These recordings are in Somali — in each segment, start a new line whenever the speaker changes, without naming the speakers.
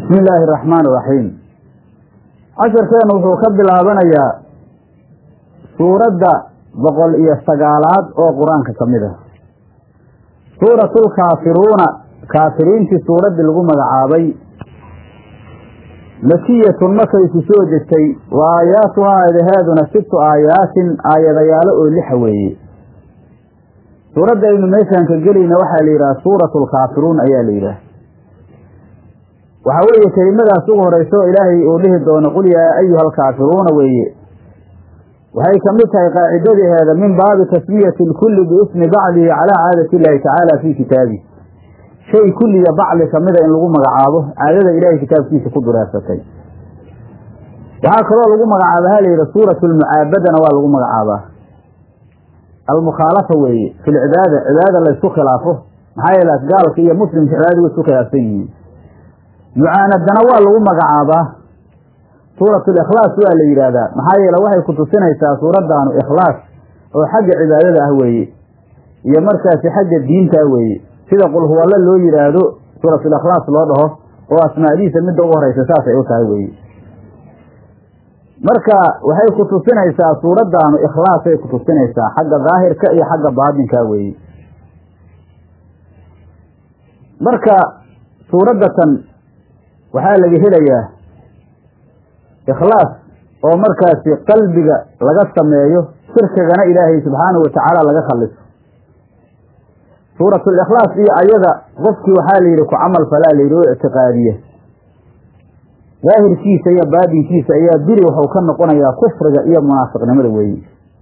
bismi illaahi araxmaan iraxiim casharkeenu wuxuu ka bilaabanayaa suuradda boqol iyo sagaalaad oo qur-aanka ka mid ah suuratlkaafiruuna kaafiriintii suuraddii lagu magacaabay makiyatun markay ku soo degtay wa aayaatuhaa eedaheeduna sibtu aayaatin aayadayaalo oo lixa weeye suuradda aynu meeshaan ka gelayna waxaa la yidhaha suuratu lkaafiruun ayaa la yidhaah waxaa weeye kelimadaas ugu horeysa oo ilaahay uu dhihi doono qul yaa ayuha alkaafiruuna weeye waxay ka mid tahay qaacidadaheeda min baabi tasmiyati lkulli biismi bacdihi calaa caadati illaahi tacaala fii kitaabi shay kulliga bacli kamida in lagu magacaabo caadada ilaahay kitaabkiisa ku dureersatay waxaa kaloo lagu magacaaba ha layidhi suuratu lmucaabadana waa lagu magacaabaa almukhaalafa weeye fi lcibaada cibaadada laysku khilaafo maxaa yeele gaalka iyo muslimka cibaadada way isku khilaafsan yihiin mucaanadana waa lagu magacaabaa suuratu likhlaas waa la yidhaahdaa maxaa yeele waxay ku tusinaysaa suuraddaanu ikhlaas oo xagga cibaadada ah weeye iyo markaasi xagga diinta ah weeye sida qul huwalla loo yidhaahdo suuratulikhlaas loo dhaho oo asmaadiisa midda ugu horeysa saasay u tahay weeye marka waxay ku tusinaysaa suuraddaanu ikhlaasay ku tusinaysaa xagga daahirka iyo xagga baatinka weeye marka suuraddatan waxaa laga helayaa ikhlaas oo markaasi qalbiga laga sameeyo shirkigana ilaahay subxaanahu watacaala laga khaliso suuratulikhlaas iyo ayada qofkii waxaa la yidhi ku camal falaa la yidhi oo ictiqaadiya daahirkiisa iyo baadinkiisa ayaa biri waxuu ka noqonayaa kufriga iyo munaafiqnimada weeye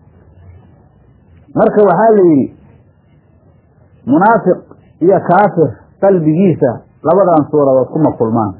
marka waxaa la yidhi munaafiq iyo kaafir qalbigiisa labadan suuradood kuma kulmaan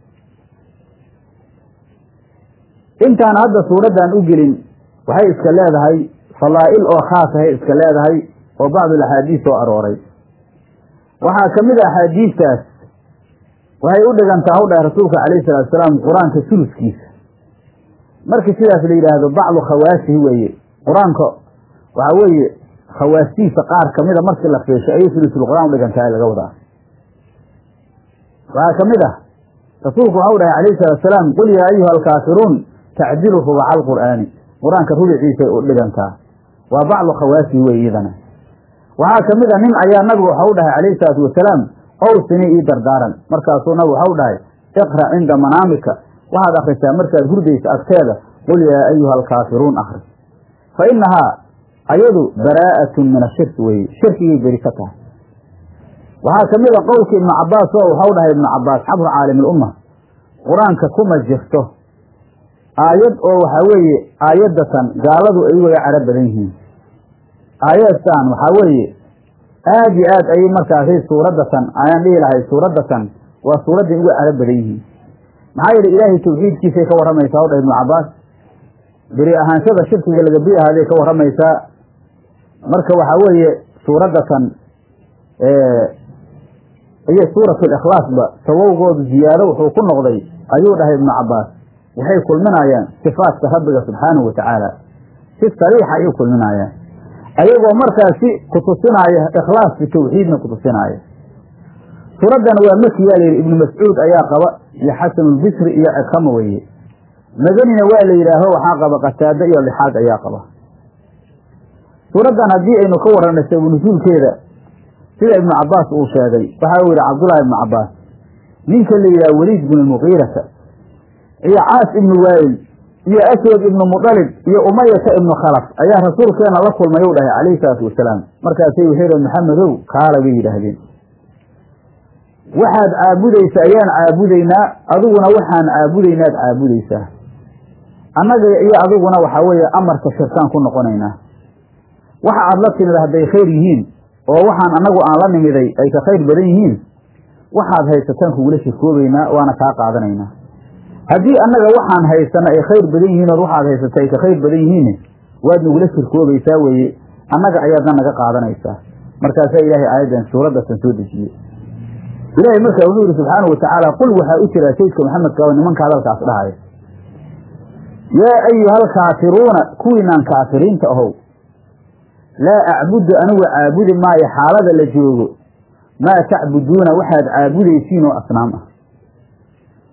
intaan hadda suuraddan u gelin waxay iska leedahay fadaa'il oo khaasahay iska leedahay oo bacdul axaadiis soo arooray waxaa ka mid a axaadiistaas waxay u dhigantaa haw dhahay rasuulka calayhi salatu salaam qur-aanka suluskiisa markii sidaas la yidhaahdo bacdu khawaasihi weeye qur-aanka waxaa weeye khawaastiisa qaar kamida markii la fiisho ayay sulusulqur-aan udhigantahay laga wadaa waxaa ka mid ah rasuulku waxau dhahay calayhi salatu salaam qul yaa ayuha alkaafiruun tacdilu rubaca alqur'aani qur-aanka rubiciisay u dhigantaa waa bacdu khawaasihi wey iyadana waxaa ka mid a nin ayaa nabigu waxau dhahay calayhi salaatu wasalaam owsini ii dardaaran markaasuu nabigu waxau dhahay iqra cinda manaamika waxaad akrisaa markaad hurdaysa agteeda qul yaa ayuha alkaafiruun akri fa inahaa ayadu baraa'atun min ashirki weye shirkigay beri ka tahay waxaa ka mid a qowlka ibnu cabaas oo waxau dhahay ibnu cabaas xabru caalim ilumma qur-aanka kuma jirto aayad oo waxaa weeye aayadatan gaaladu ay ugaga caro badan yihiin aayadtan waxaa weeye aada iyo aad ayay markaasi suuraddatan ayaan dhihi lahay suuraddatan waa suuradday uga caro badan yihiin maxaa yeele ilaahay tawxiidkiisay ka warramaysaa o dhah ibnu cabaas beri ahaanshada shirkiga laga bi ahaaday ka warramaysaa marka waxaa weeye suuraddatan iyo suuratulikhlaasba sababgoodu ziyaado wuxuu ku noqday ayuu dhahay ibnu cabaas waxay kulminayaan sifaatka rabbiga subxaanahu watacaala si sariixa ayay kulminayaan ayagoo markaasi kutusinaaya ikhlaaski tawxiidna kutusinaaya suuraddan waa makiyaa layidhi ibnu mascuud ayaa qaba iyo xasanulbisri iyo cikama weye madanina waa la yidhaaho waxaa qaba qataado iyo lixaad ayaa qaba suuraddan haddii aynu ka warranay sabu nusuulkeeda sida ibnu cabaas uu sheegay waxa uu yidhi cabdullahi ibnu cabaas ninka la yidhaha weliid bnu muqiirata iyo caas ibnu waayil iyo aswad ibnu mudalib iyo umayata ibnu khalaf ayaa rasuulkeena la kulmay u dhahay calayhi salaatu wasalaam markaasay waxay maxamedow kaala bay yidhaahdeen waxaad caabudaysa ayaan caabudaynaa adiguna waxaan caabudaynaad caabudaysaa annaga iyo adiguna waxaa weeye amarka shirkaan ku noqonaynaa waxa aad la timid hadday khayr yihiin oo waxaan annagu aan la nimiday ay ka khayr badan yihiin waxaad haysataan kugula shirkoobaynaa waana kaa qaadanaynaa haddii annaga waxaan haysana ay khayr badan yihiin ood waxaad haysata ay ka khayr badan yihiin waad nagula shirkoobaysaa weeye annaga ayaadna naga qaadanaysaa markaasaa ilaahay aayaddan suuraddatan soo dejiyey ilaahay markaa wuxuu yidhi subxaana watacaala qul waxaa u jiraa saydka maxamedka oo nimanka hadalkaas dhahaya yaa ayuha alkaafiruuna kuwiinaan kaafiriinta ahow laa acbudu anigu caabudi maayo xaalada la joogo maa tacbuduuna waxaad caabudaysiin oo asnaam ah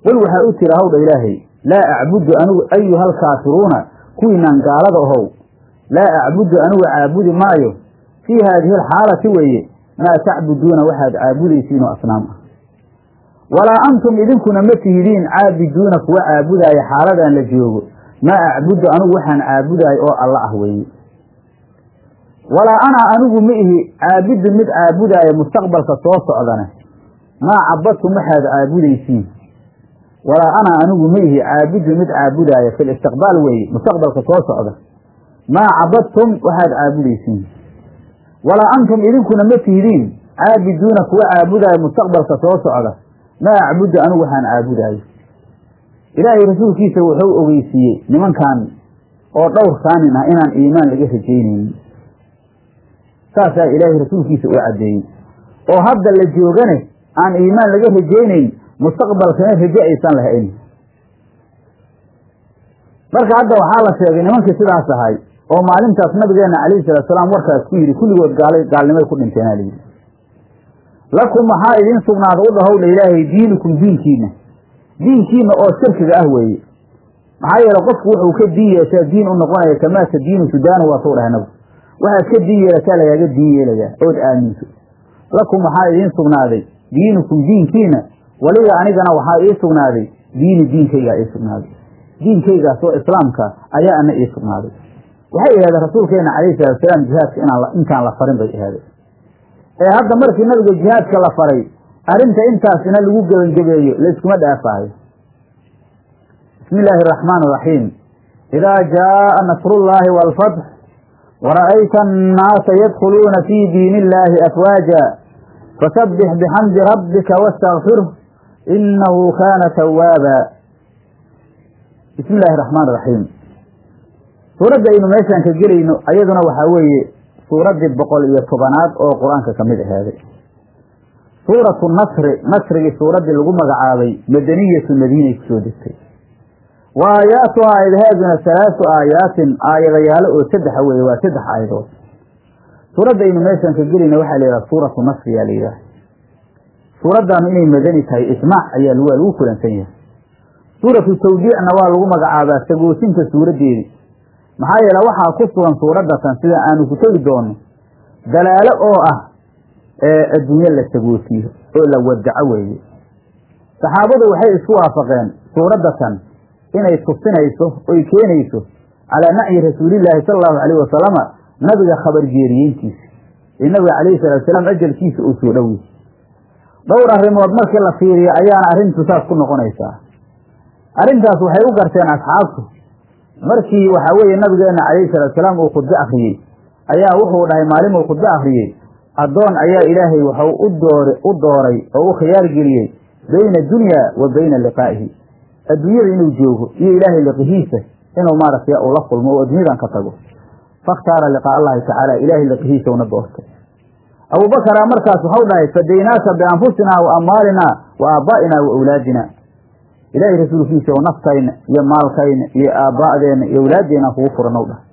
qul waxaa u tira hawdha ilaahay laa acbudu anigu ayuha alkaafiruuna kuwiinaan gaalada ahow laa acbudu anigu caabudi maayo fii haadihi alxaalati weeye maa tacbuduuna waxaad caabudaysiinoo asnaam ah walaa antum idinkuna ma tihidiin caabiduuna kuwa caabudaaya xaaladaan la joogo maa acbudu anigu waxaan caabudaay oo alla ah weeye walaa ana anigu ma ihi caabidun mid caabudaaya mustaqbalka soo socdane maa cabadtum waxaad caabudaysiin walaa ana anigu ma ihi caabidun mid caabudaaya fi listiqbaal weeye mustaqbalka soo socda maa cabadtum waxaad caabudaysiin walaa antum idinkuna ma tihidiin caabiduuna kuwa caabudaaya mustaqbalka soo socda maa acbudu anigu waxaan caabudaayo ilaahay rasuulkiisa wuxuu ogeysiiyey nimankan oo dhowr saanin ah inaan iimaan laga rajaynaynin saasaa ilaahay rasuulkiisa u caddeeyey oo hadda la joogane aan iimaan laga rajaynayn mustaqbalkana raje aysan lahayn marka hadda waxaa la sheegay nimankii sidaas ahay oo maalintaas nabigeena calayhi salatu salaam warkaas ku yidhi kulligood gaala gaalnimay ku dhinteenaa layidhi lakum waxaa idiin sugnaada u dhahowdha ilaahay diinukum diinkiina diinkiina oo shirkiga ah weeye maxaa yeele qofku wuxuu ka diin yeeshaa diin u noqonaya kamaasa diinu sudaanu waatuu dhahay nabigu waxaad ka diin yeelataa lagaaga diin yeelayaa ood aaminto lakum waxaa idiin sugnaaday diinukum diinkiina waliga anigana waxaa ii sugnaaday diini diinkaygaa ii sugnaaday diinkaygaas oo islaamka ayaa ana ii sugnaaday waxay ahaadeen rasuulkeena calayhi salaatusalaam jihaadka inaan intaan la farin bay ahaadeen ee hadda markii nabiga jihaadka la faray arrinta intaasina lagu gebangebeeyo layskuma dhaafaayo bismi illaahi araxmaan araxiim idaa jaaa nasrullaahi waalfatx wara'ayta annaasa yadkhuluuna fii diini illaahi afwaaja fasabbix bixamdi rabbika wastakfirh inahu kaana tawaaba bismi illaahi araxmaan araxiim suuradda aynu meeshaan ka gelayno ayaduna waxaa weeye suuraddii boqol iyo tobanaad oo qur-aanka ka mid ahaaday suuratu nasri nasrigii suuraddii lagu magacaabay madaniyatu madiinay kusoo degtay wa aayaatuha aayadaheeduna halaasu aayaatin aayadayaalo oo saddexa weeye waa saddex aayadood suuradda aynu meeshaan ka gelayna waxaa la yidhaha suuratu nasri yaa la yidhaha suuraddaanu inay madani tahay ijmaac ayaa waa lagu kulansan yahay suuratu tawdiicna waa lagu magacaabaa sagoosinta suuraddeedii maxaa yeele waxaa ku sugan suuraddatan sida aanu ku tegi doono dalaalo oo ah ee adduunye la sagoosiyo oo la wadaco weeye saxaabadu waxay isku waafaqeen suuraddatan inay tusinayso oy keenayso calaa nacyi rasuulillaahi sala allahu calayh wasalama nabiga khabar jeeriyeyntiisa ee nabiga calayhi salatu salaam ajalkiisa uu soo dhowey dhowr arrimood markii la fiiriyo ayaana arrintu saas ku noqonaysaa arrintaas waxay u garteen asxaabtu markii waxaa weeye nabigeena calayhi salatu salaam uu khudbo akhriyey ayaa wuxuu dhahay maalin uu khudbo akhriyey addoon ayaa ilaahay waxau u door u dooray oo u khiyaar geliyey bayna dunya wa bayna liqaa'ihi adduunyada inuu joogo iyo ilaahay liqihiisa inuu maaragtay uu la kulmo oo adduunyadan ka tago fakhtaara liqaa allahi tacaala ilaahay liqihiisa una doortay abubakaraa markaas waxau dhahay fadaynaaka bianfusinaa wa amwaalinaa wa aabaa'inaa wa awlaadina ilaahay rasuulkiisa oo naftayna iyo maalkayna iyo aabbaa'deenna iyo awlaaddeena kugu furanow dhahay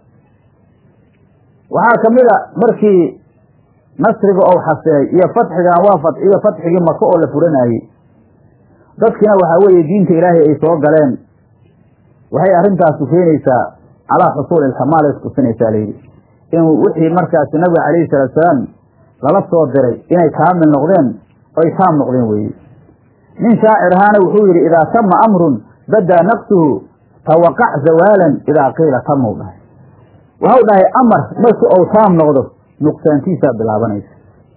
waxaa ka mid a markii nasriga ou xasilay iyo fatxigan waa fatxiyo fatxigii maka oo la furanayey dadkina waxaa weeye diinta ilaahay ay soo galeen waxay arrintaasu keenaysaa calaa xusuuli ilkamaal ay kutusinaysaa layidhi in wixii markaasi nabiga calayhi salaatu salaam lala soo diray inay kaamil noqdeen oy taam noqdeen weeye nin shaacir ahaana wuxuu yidhi idaa tama amrun badaa naqsuhu tawaqac zawaalan idaa qiila tamau dhahay waxau dhahay amar markii ou taam noqdo nuqsaantiisaa bilaabanaysa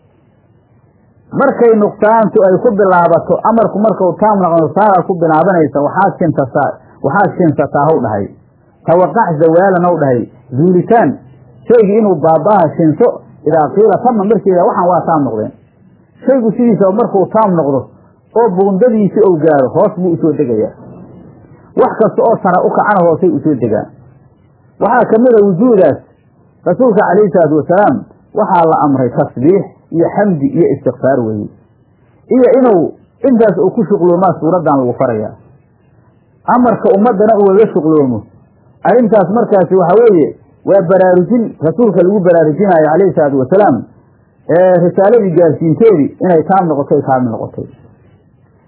markay nuqsaantu ay ku bilaabato amarku markau taam noqdo saagaa ku bilaabanaysa waxaad shintasaa waxaad shinsataa haw dhahay tawaqac zawaalan haw dhahay zuulitaan shaygii inuu baabaaha shinso idaa qiila tama markeeda waxaan waa taam noqdeen shaygu sidiisa markuu taam noqdo oo buundadiisi ou gaaro hoos buu usoo degayaa wax kasta oo sara u kacana hoosay usoo degaan waxaa ka mid a wujuudaas rasuulka calayhi salaatu wasalaam waxaa la amray tasbiix iyo xamdi iyo istikfaar weeye iyo inuu intaas uu ku shuqloomaa suuraddan lagu farayaa amarka ummaddana ugaga shuqloomo arrintaas markaasi waxaa weeye waa baraarujin rasuulka lagu baraarujinaayo calayhi salaatu wasalaam ee risaaladii gaarsiinteedii inay taam noqotay kaamil noqotay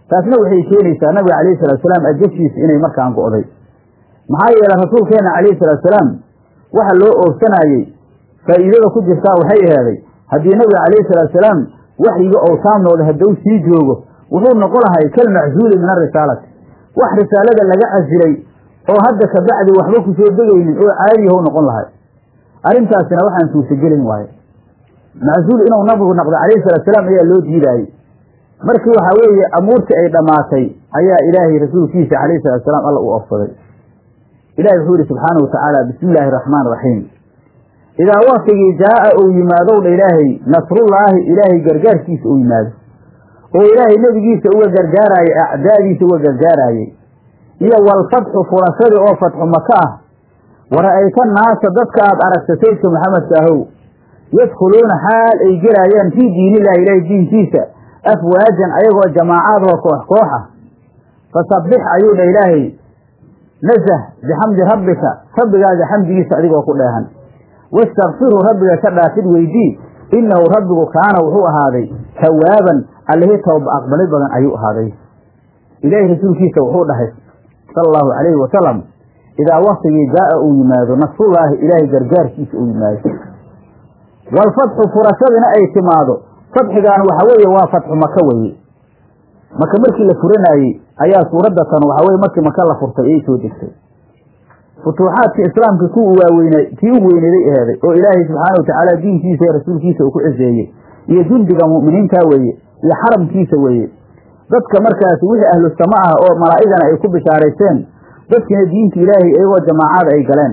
taasna waxay keenaysaa nabiga calayhi salaatusalaam ajashiisa inay markaan go'day maxaa yeelay rasuulkeenna calayhi salaatusalaam waxa loo oogsanayey faa'iidada ku jirtaa waxay aheeday haddii nabiga calayhi salaatusalaam waxyiga ou taamnooda hadduu sii joogo wuxuu noqon lahay kalmaczuuli min arisaalati wax risaalada laga casilay oo hadda kabacdi waxba ku soo degaynin oo caadiyahu noqon lahay arrintaasina waxaan suurtagelin waaye maczuul inuu nabigu noqdo calayhi salaatusalaam ayaa loo diidaayey markii waxaa weeye amuurtii ay dhammaatay ayaa ilaahay rasuulkiisa calayhi salaatusalaam alla u ofsaday ilahi wuxuu yihi subxaana wa tacaala bismi illaahi araxmaan raxiim idaa waktigii jaa'a uu yimaadowdha ilaahay nasrullaahi ilaahay gargaarkiisa uu yimaado oo ilaahay nebigiisa uga gargaaraayey acdaadiisa uga gargaaraayey iyo walfatxu furashadii oo fatxu maka ah wara'ayta naasa dadka aad aragta saydka maxamedka ahow yadkhuluuna xaal ay gelaayaan fii diinillahi ilaahay diinkiisa afwaajan ayagoo jamaacaadoo koox kooxa fasabbix ayuu dha ilaahay nasah bixamdi rabbika rabbigaaga xamdigiisa adigoo ku dheehan wastakfirhu rabbiga ka dhaafid weydii innahu rabbigu kaana wuxuu ahaaday tawaaban allihii tooba aqbalid badan ayuu ahaaday ilaahay rasuulkiisa wuxuu dhahay sala allahu calayhi wasalam idaa waktigii jaa'a uu yimaado nasrullaahi ilaahay gargaarkiisa uu yimaado waalfatxu furashadina ay timaado fatxigaan waxa weeye waa fatxu maka weye maka markii la furanaayey ayaa suuradda tan waxa weye markii maka la furtay ayay soo degtay futuuxaadka islaamka ku waaweyna tii u weyneeday eheeday oo ilaahay subxaana watacaala diinkiisa iyo rasuulkiisa uu ku ciseeyey iyo jundiga mu'miniinta weeye iyo xaramkiisa weeye dadka markaasi wixii ahlu sama ah oo malaa'igana ay ku bishaaraysteen dadkiina diinta ilaahay iyagoo jamaacada ay galeen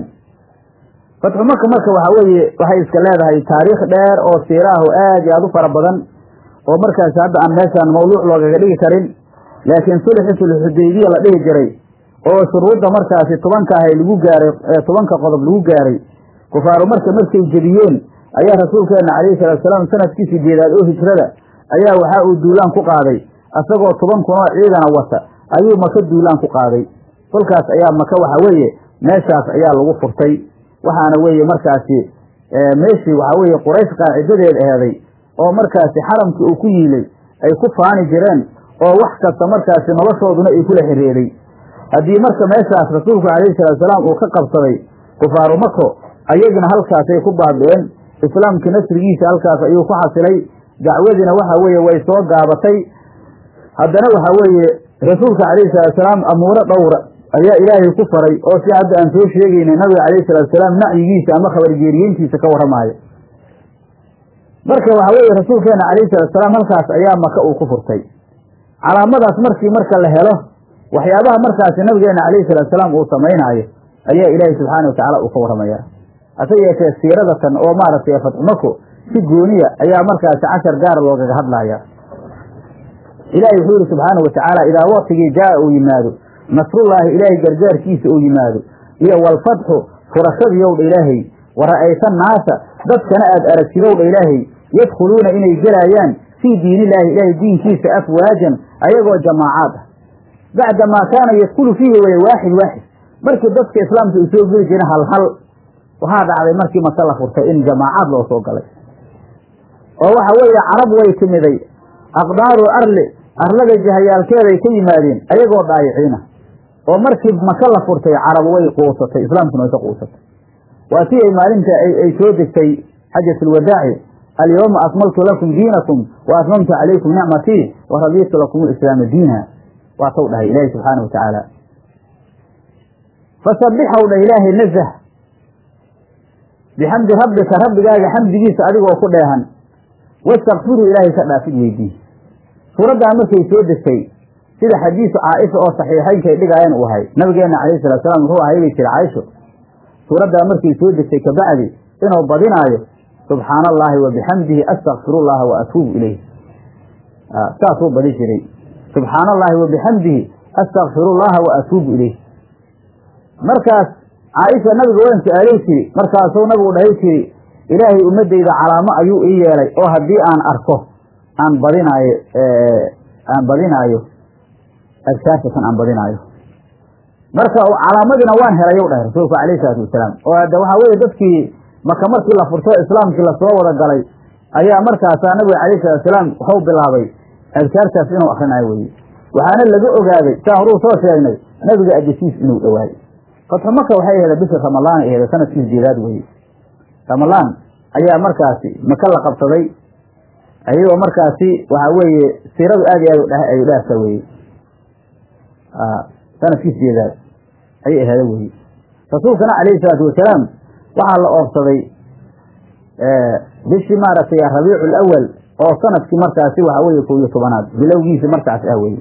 fatxu maka marka waxa weeye waxay iska leedahay taariikh dheer oo siiraahu aad iyo aad u fara badan oo markaasi hadda aan meeshaan mawduuc loogaga dhigi karin laakiin sulxi sulxudaybiya la dhihi jiray oo shuruudda markaasi tobanka ahay lagu gaaray tobanka qodob lagu gaaray kufaaru marka markay jebiyeen ayaa rasuulkeenna calayhi salaatusalaam sanadkii sideedaad oo hijrada ayaa waxaa uu duulaan ku qaaday asagoo toban kun oo ciidana wata ayuu maka duulaan ku qaaday kolkaas ayaa maka waxa weeye meeshaas ayaa lagu furtay waxaana weeye markaasi meeshii waxaa weeye quraysh qaacidadeed eheeday oo markaasi xaramkii uu ku yiilay ay ku faani jireen oo wax kasta markaasi noloshooduna ay kula xiriiray haddii marka meeshaas rasuulku calayhi salaatusalaam uu ka qabsaday kufaaru mako ayagina halkaasay ku baabi'een islaamkii nasrigiisa halkaas ayuu ku xasilay dacwadiina waxa weeye way soo gaabatay haddana waxa weeye rasuulka calayhi salaatusalaam amuuro dhowra ayaa ilaahay ku faray oo si hadda aan soo sheegaynay nabiga calayhi salaatusalaam nacyigiisa ama khabargeeriyeyntiisa ka warramaayo marka waxa weeye rasuulkeena calayhi salaatusalaam halkaas ayaa maka uu ku furtay calaamadaas markii marka la helo waxyaabaha markaasi nabigeena calayhi salaatusalaam uu samaynaayo ayaa ilaahay subxaana watacaala uu ka warramaya hase yeeshee siiradatan oo maaragtay fatxumako si gooniya ayaa markaasi cashar gaara loogaga hadlaya ilaahay wuxuu yihi subxaana wa tacaala idaa waktigii jaa'a uu yimaado nasrullaahi ilaahay gargaarkiisa uu yimaado iyo walfatxu furashadiyowdha ilaahay wara'ayta naasa dadkana aad aragtidowdha ilaahay yadkhuluuna inay gelaayaan fii diinillaahi ilaahay diinkiisa afwaajan ayagoo jamaacaad ah bacda maa kaana yadkulu fiihi weye waaxid waaxid markii dadka islaamka uu soo geli jiren hal hal waxaa dhacday markii maka la furtay in jamaacaad loo soo galay oo waxa weeye carab way timiday aqdaaru arli arlada jahayaalkeeday ka yimaadeen ayagoo dhaayiciina oo markii maka la furtay carab way quusatay islaamkuna way ka quusatay waa tii ay maalinta ay soo degtay xajatulwadaaci alyawma akmaltu lakum diinakum wa atmamtu calaykum nicmatii wa radiitu lakum lislaama diina waa taw dhahay ilaahi subxaana wa tacaala fasabbixow dha ilaahay nazah bixamdi rabbika rabbigaaga xamdigiisa adigoo ku dheehan wastakfiru ilaahay ka dhaafid weydii suuraddan markay soo degtay sida xadiisu caaisha oo saxiixaynkay dhigaayeen uu ahay nabigeenna calayhi salatusalam wuxuu ahay bay tiri caaisho suuraddaa markay soo degtay kabacdi inuu badinaayo subxaana allaahi wa bixamdihi astakfirullaha wa atuubu ilayh saasuu badi jiray subxaana allaahi wa bixamdihi astakfirullaha wa atuubu ilayh markaas caaisha nabiga waan su-aalay tiri markaasuu nabigu dhahay tiri ilaahay ummadeyda calaamo ayuu ii yeelay oo haddii aan arko aan badinaayo aan badinaayo adkaartatan aan badinaayo marka calaamadina waan helayow dhahay rasuulku calayhi salaatu wasalaam oo hadda waxaa weeye dadkii maka markii la furto islaamkii lasoo wada galay ayaa markaasaa nabiga calayhi salatu wasalaam waxuu bilaabay adkaartaas inuu akrinayo weye waxaana laga ogaaday saa horuu soo sheegnay nabiga ajasiis inuu dhowaaday fatxu maka waxay aheeda bishii ramadaan ay aheeda sanadkii sideedaad weye ramadaan ayaa markaasi maka la qabsaday ayagoo markaasi waxaa weeye siiradu aad iyo aad ay dhaarta weye sanadkii sideedaad ayay aheeda weye rasuulkana calayhi salaatu wasalaam waxaa la oobsaday bishii maaragtay rabiicu lawal oo sanadkii markaasi waxaa weye kow iyo tobanaad bilowgiisi markaas ah weye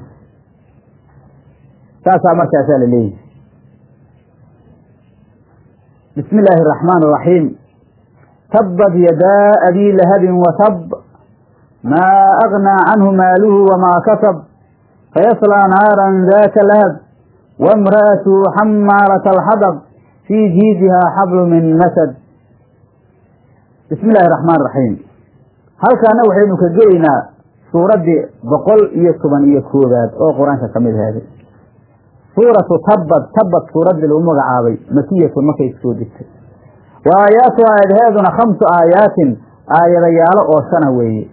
saasaa markaasaa la leeyahy bismi illaahi araxmaan araxiim tabad yadaa abii lahabin watab maa agnaa canhu maaluhu wamaa katab fayaslaa naaran daaka lahab waimra'atuhu xamaalata alxadab fii jiidihaa xablu min masad bismi illaahi araxmaan araxiim halkaana waxaynu ka gelaynaa suuraddii boqol iyo toban iyo koowaad oo qur-aanka ka mid ahaaday suuratu tabbad tabbad suuraddii lagu magacaabay makiyatun markay soo degtay wa aayaatu aayadheeduna khamsu aayaatin aayadayaalo oo shana weeye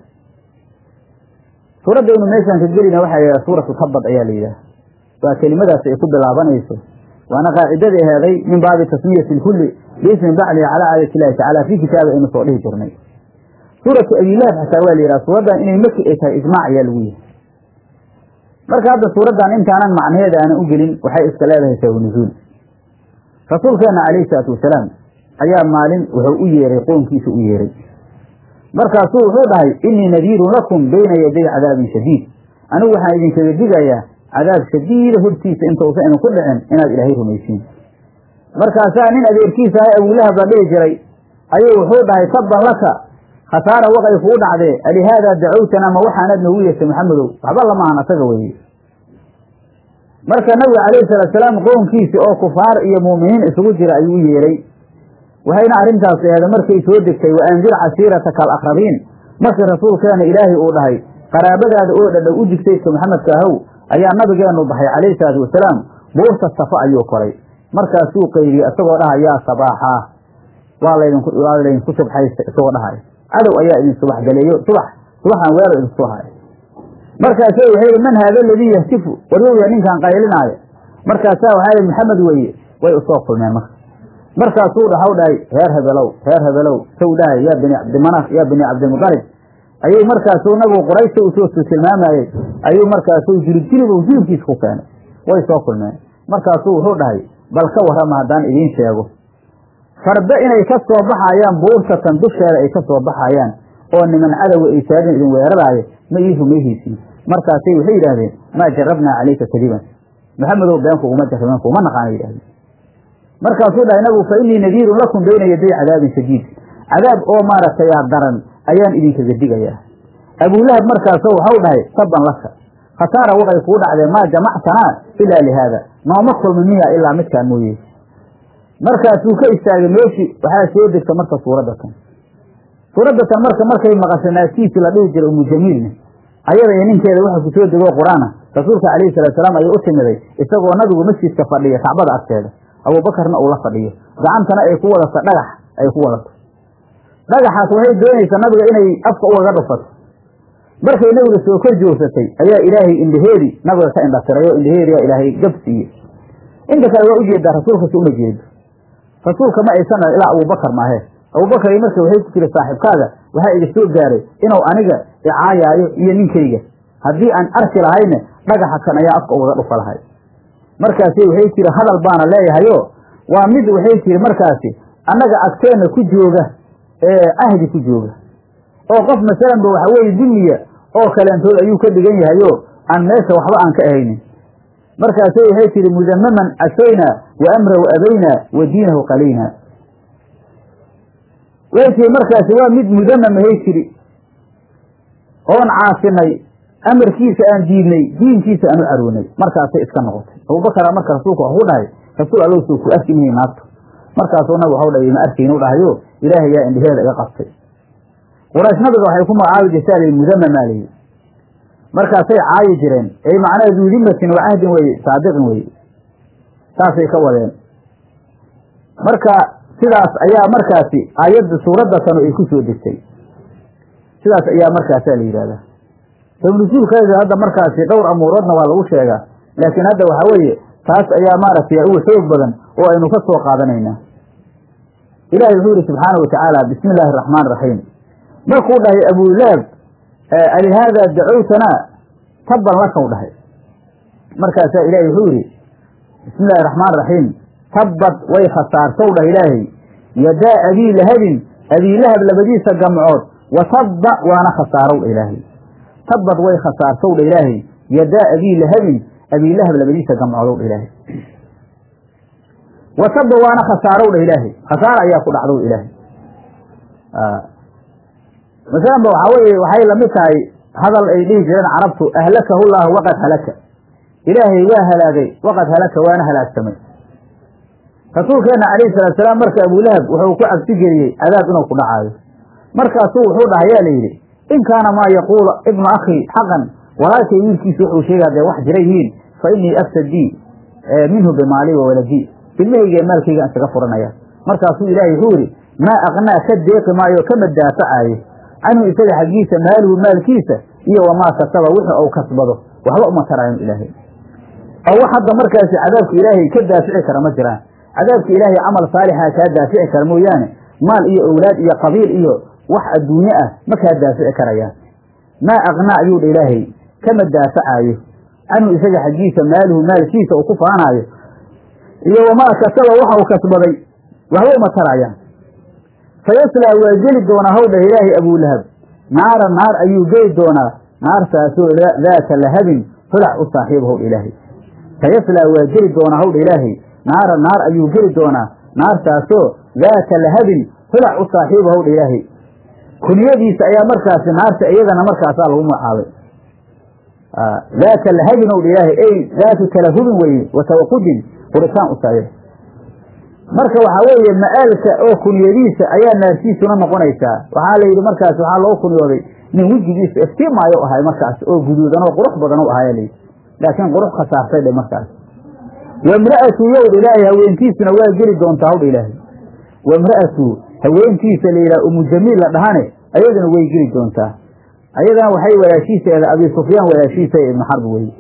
suuraddaynu meeshaan ka gelayna waxaa yidhaha suuratu tabbad ayaa la yidhaha waa kelimadaas ay ku bilaabanayso waana qaacidadii aheeday min baabi tasmiyati lkulli biismi baclihi calaa aayati illahi tacaala fii kitaabi aynu soo dhihi jirnay suuratu abilahab xataa waa la yidhaha suuraddan inay maki ay tahay ijmaac ayaa lagu yihi marka hadda suuraddan intaanan macnaheeda aanan u gelin waxay iska leedahay sababu nuzuul rasuulkeena calayhi salaatu wasalaam ayaa maalin wuxuu u yeeray qoonkiisa u yeeray markaasuu wuxuu dhahay innii nadiirun lakum bayna yaday cadaabin shadiid anigu waxaan idinkaga digayaa cadaab shadiida hortiisa intausan idinku dhicin inaad ilaahay rumaysiin markaasaa nin adeerkiisa ah abulahab la dhihi jiray ayuu wuxuu dhahay tabban laka khasaara waqay kuu dhacdee alihaadaa dacowtana ma waxaanaad noogu yeeshay maxamedow waxba lamahan asaga weeye marka nabiga calayhi salaatu salaam qownkiisi oo kufaar iyo muuminiin isugu jira ayuu u yeeray waxayna arrintaas aheeda markay soo degtay wa anzir casiirataka alaqrabiin markii rasuulkeena ilaahay uu dhahay qaraabadaada oo dhadhow u jigtayska maxamedka ahow ayaa nabigeenu baxay calayhi salaatu wasalaam buurta safo ayuu koray markaasuu qayriyey isagoo dhaha yaa sabaaxaa waa laydinku waa laydinku subxaysta isagoo dhahay cadow ayaa idin subax galeeyo subax subaxaan weerar idinku soo haya markaasa waxay yihi man haada aladii yahtifu waryowya ninkaan qaylinaayo markaasaa waxaa yihi maxamed weeye way usoo kulmeen marka markaasuu dhahaw dhahay reer hebelow reer hebelow saw dhahay yaa bini cabdimanaf yaa bini cabdimudalib ayuu markaasuu nabigu quraysha usoo tilmaamayey ayuu markaasuu jilib jilib jilibkiisa ku keenay way soo kulmeen markaasuu wuxuu dhahay bal ka warrama haddaan idiin sheego farda inay ka soo baxayaan buurtatan dusheeda ay ka soo baxayaan oo niman cadowa ay taagan idin weeraraayo ma ii rumayhaysiin markaasay waxay yidhaahdeen maa jarabnaa calayka kadiban maxamedow been kuguma jarraben kuma naqaana yidhahdeen markaasuu dhahay nabigu fa innii nadiirun lakum bayna yaday cadaabin shadiid cadaab oo maaragtay daran ayaan idinkaga digayaa abulahab markaasoo waxau dhahay tabban laka khasaara waqay kuu dhacdeen maa jamactanaa ilaa lihaada nooma kulmi miya ilaa midkaan mooye markaasuu ka istaagay meeshii waxaa soo degta marka suuradda tan suuradda tan marka markay maqashay naagtiisii la dhihi jiray umu jamiilne ayada iyo ninkeeda waxa ku soo degoo qur-aana rasuulka calayhi salatu salaam ayuu u timiday isagoo nabigu masjidka fadhiya kacbada agteeda abuubakarna uu la fadhiyo gacantana ay ku wadato dhagax ay ku wadato dhagaxaas waxay doonaysaa nabiga inay afka ugaga dhufato markay nabiga soo kor joogsatay ayaa ilaahay indhaheedii nabiga ka indhatirayo indhaheediyaa ilaahay gab siiye inta kale waa ujeedaa rasuulka si uma jeedo rasuulka ma aysan ilaa abubakar maahe abubakar marka waxay ku tiri saaxiibkaaga waxaa iga soo gaaray inuu aniga icaayaayo iyo ninkayga haddii aan arki lahayne dhagaxa kan ayaa afka ugaga dhufa lahay markaasi waxay tiri hadal baana leeyahayo waa mid waxay tiri markaasi annaga agteenna ku jooga ee ahdi ku jooga oo qof masalanba waxa weeye dimiya oo kaleentood ayuu ka dhigan yahayo aan meesha waxba aan ka ahaynin markaasay waxay tihi mudamaman casaynaa wa amrahu abaynaa wa diinahu qalaynaa way tii markaasi waa mid mudamamahay tiri oon caasinay amarkiisa aan diidnay diinkiisa aan u caroonay markaasay iska noqotay abubakara marka rasuulka waxu dhahay rasuul allow soo ku arki mihi naagto markaasuu nabig waxau dhahay ma arkayn u dhahayo ilaahay yaa indhaheeda iga qabtay quraysh nabiga waxay ku magacaabi jirtaa la mudamamaa layi markaasay caayi jireen ay macnaha duudimatin wa cahdin weye saadiqin weye saasay ka wadeen marka sidaas ayaa markaasi aayadda suuradda tanu ay ku soo degtay sidaas ayaa markaasaa la yidhahdaa sabnusuulkeeda hadda markaasi dhowr amuuroodna waa lagu sheegaa laakiin hadda waxaa weeye taas ayaa maaragtay ugu xoog badan oo aynu ka soo qaadanaynaa ilahi wuxuu yihi subxaana watacaala bismi illaahi araxmaan raxiim markuu dhahay abulahab alihaadaa dacowtanaa tabban lakau dhahay markaasaa ilahi wuxuu yihi bismi illahi raxmaan raxiim tabbad way khasaartow dhah ilaahay yadaa abii lahabin abiilahab labadiisa gamcood wa tabba waana khasaarow dha ilaahay tabbad way khasaartow dha ilaahay yadaa abii lahabin abiilahab labadiisa gamcoodow dha ilaahay wa tabba waana khasaarow dha ilaahay khasaara ayaa ku dhacdow ilaahay masalanba waxaa weye waxay lamid tahay hadal ay dhihi jireen carabtu ahlakahu llaahu waqad halaka ilaahay waa halaagay waqad halaka waana halaagsamay rasuulkeenna calayhi salaatu salaam marka abulahab wuxuu ku cabsi geliyey cadaab inuu ku dhacaayo markaasuu wuxuu dhahayaa la yidhi in kaana maa yaquulu ibnu akhii xaqan walaalkay wiilkiisa wuxuu sheegaa dee wax jira yihiin fa innii aftadii minhu bimaali wa waladii ilmahayga maalkayga isaga furanaya markaasuu ilaahay wuxuu yidhi maa aqnaa ka deeqi maayo kama daafacaayo canhu isaga xaggiisa maaluhu maalkiisa iyo wamaa kasaba wixii ou kasbado waxba uma taraayo ilaahay oo wax hadda markaasi cadaabka ilaahay ka daafici kara ma jiraan cadaabka ilaahay camal saalixa kaa daafici kara mooyaane maal iyo owlaad iyo qabiil iyo wax adduunye ah ma kaa daafici karayaan maa aqnaa ayuu dha ilaahay kama daafacaayo canhu isaga xaggiisa maaluhu maalkiisa uu ku faanaayo iyo wamaa kasaba waxa uu kasbaday waxba uma tarayaan fayaslaa waa geli doonaa hawdha ilaahay abulahab naara naar ayuu geli doonaa naartaasoo daata lahabin hulac u saaxiib howdha ilaahay fayaslaa waa geli doonaa hawdha ilaahay naara naar ayuu geli doonaa naartaasoo daata lahabin hulac u saaxiiba howdha ilaahay kunyadiisa ayaa markaasi naarta iyadana markaasaa lagu magacaabay daata lahabin owdha ilaahay ey daatu talahubin weye wa tawaqudin huritaan u saaxiib marka waxaa weeye ma'aalka oo kunyadiisa ayaa naartiisuna noqonaysaa waxaa la yidhi markaas waxaa loo kunyooday nin wejigiisa iftiimaayo ahay markaas oo guduudan oo qurux badan u ahaaya layidhi laakiin qurux khasaartay dhe markaas wamra'atu yowdha ilaahay haweentiisuna waa geli doontaa hawdha ilaahay wamra'atu haweentiisa la yidhaha umu jamiil la dhahane ayaduna way geli doontaa ayadana waxay walaashiiseeda abi sufyaan walaashiisa ibnu xarb weye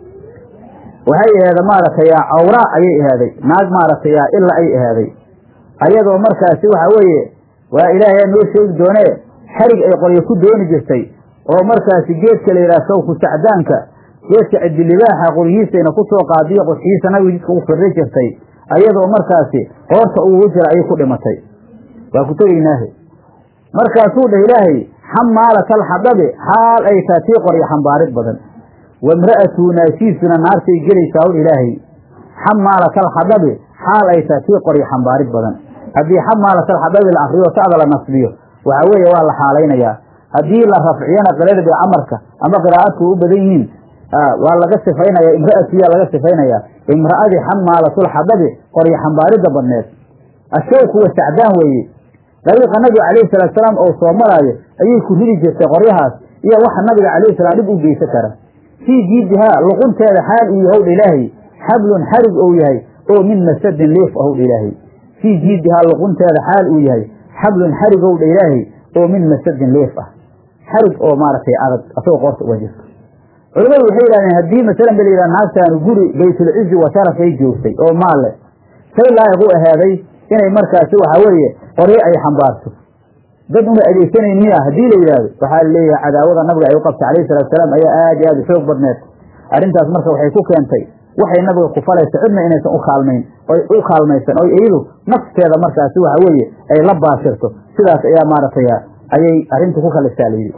waxay aheeda maaragtay cawraa ayay ahaaday naag maaragtay ila ay ahaaday ayadoo markaasi waxa weeye waa ilaahay noo sheegi doonee xarig ay qoryo ku dooni jirtay oo markaasi geedka la yidhaha sawku sacdaanka geedka cidilibaaxa qoryihiisayna ku soo qaadiyo qurxiisa nabiga jidka ugu firri jirtay ayadoo markaasi qoorta ugu jira ayay ku dhimatay waa ku tegaynaahe markaasuu dheh ilaahay xamaalata alxadabi xaal ay taa tii qoryo xambaarid badan wamra'atu naashiisuna naartay gelaysaa hor ilaahay xamaalata alxadabi xaal ay taa tii qoryo xambaarid badan haddii xamaalata alxadabi la akriyo ta'da la nasbiyo waxa weeye waa la xaalaynayaa haddii la rafciyana qirada bay camarka ama qiraa'adku u badan yihiin waa laga sifaynaya imra'atu yaa laga sifaynayaa imra'adii xamaalatulxadabi qoryo xambaaridda badneed ashawku wa sacdaan weeye dariiqa nabiga calayhi salaatu salaam oo soo maraayo ayay ku ridi jirtay qoryahaas iyo waxa nabiga calayhi salaam dhib u geysan kara fii jiidihaa luqunteeda xaal uu yahowdha ilaahay xablun xarig ou yahay oo min masadin liif ahowdha ilaahay fii jiidihaa luqunteeda xaal uu yahay xablun xarigowdha ilaahay oo min masadin liif ah xarig oo maaragtay adag asagoo qoorta uga jirto culimmadu waxay yidhahdeen haddii masalan ba la yidhaha naagtaanu guri baytulcizi wa sharafay joogtay oo maalle say laayiq u ahaaday inay markaasi waxaa weeye qoryo ay xambaarto dad una adeegsanayn miya haddii la yidhaahdo waxaa laleeyahay cadaawada nabiga ay u qabtay calayhi salatu salaam ayaa aad iyo aad u xoog badneed arrintaas marka waxay ku keentay waxay nabiga ku falaysa cidna inaysan u kaalmayn oy u kaalmaysan oy iyadu nafteeda markaasi waxa weeye ay la baashirto sidaas ayaa maaragtay ayay arrinta ku kalisaa layidhi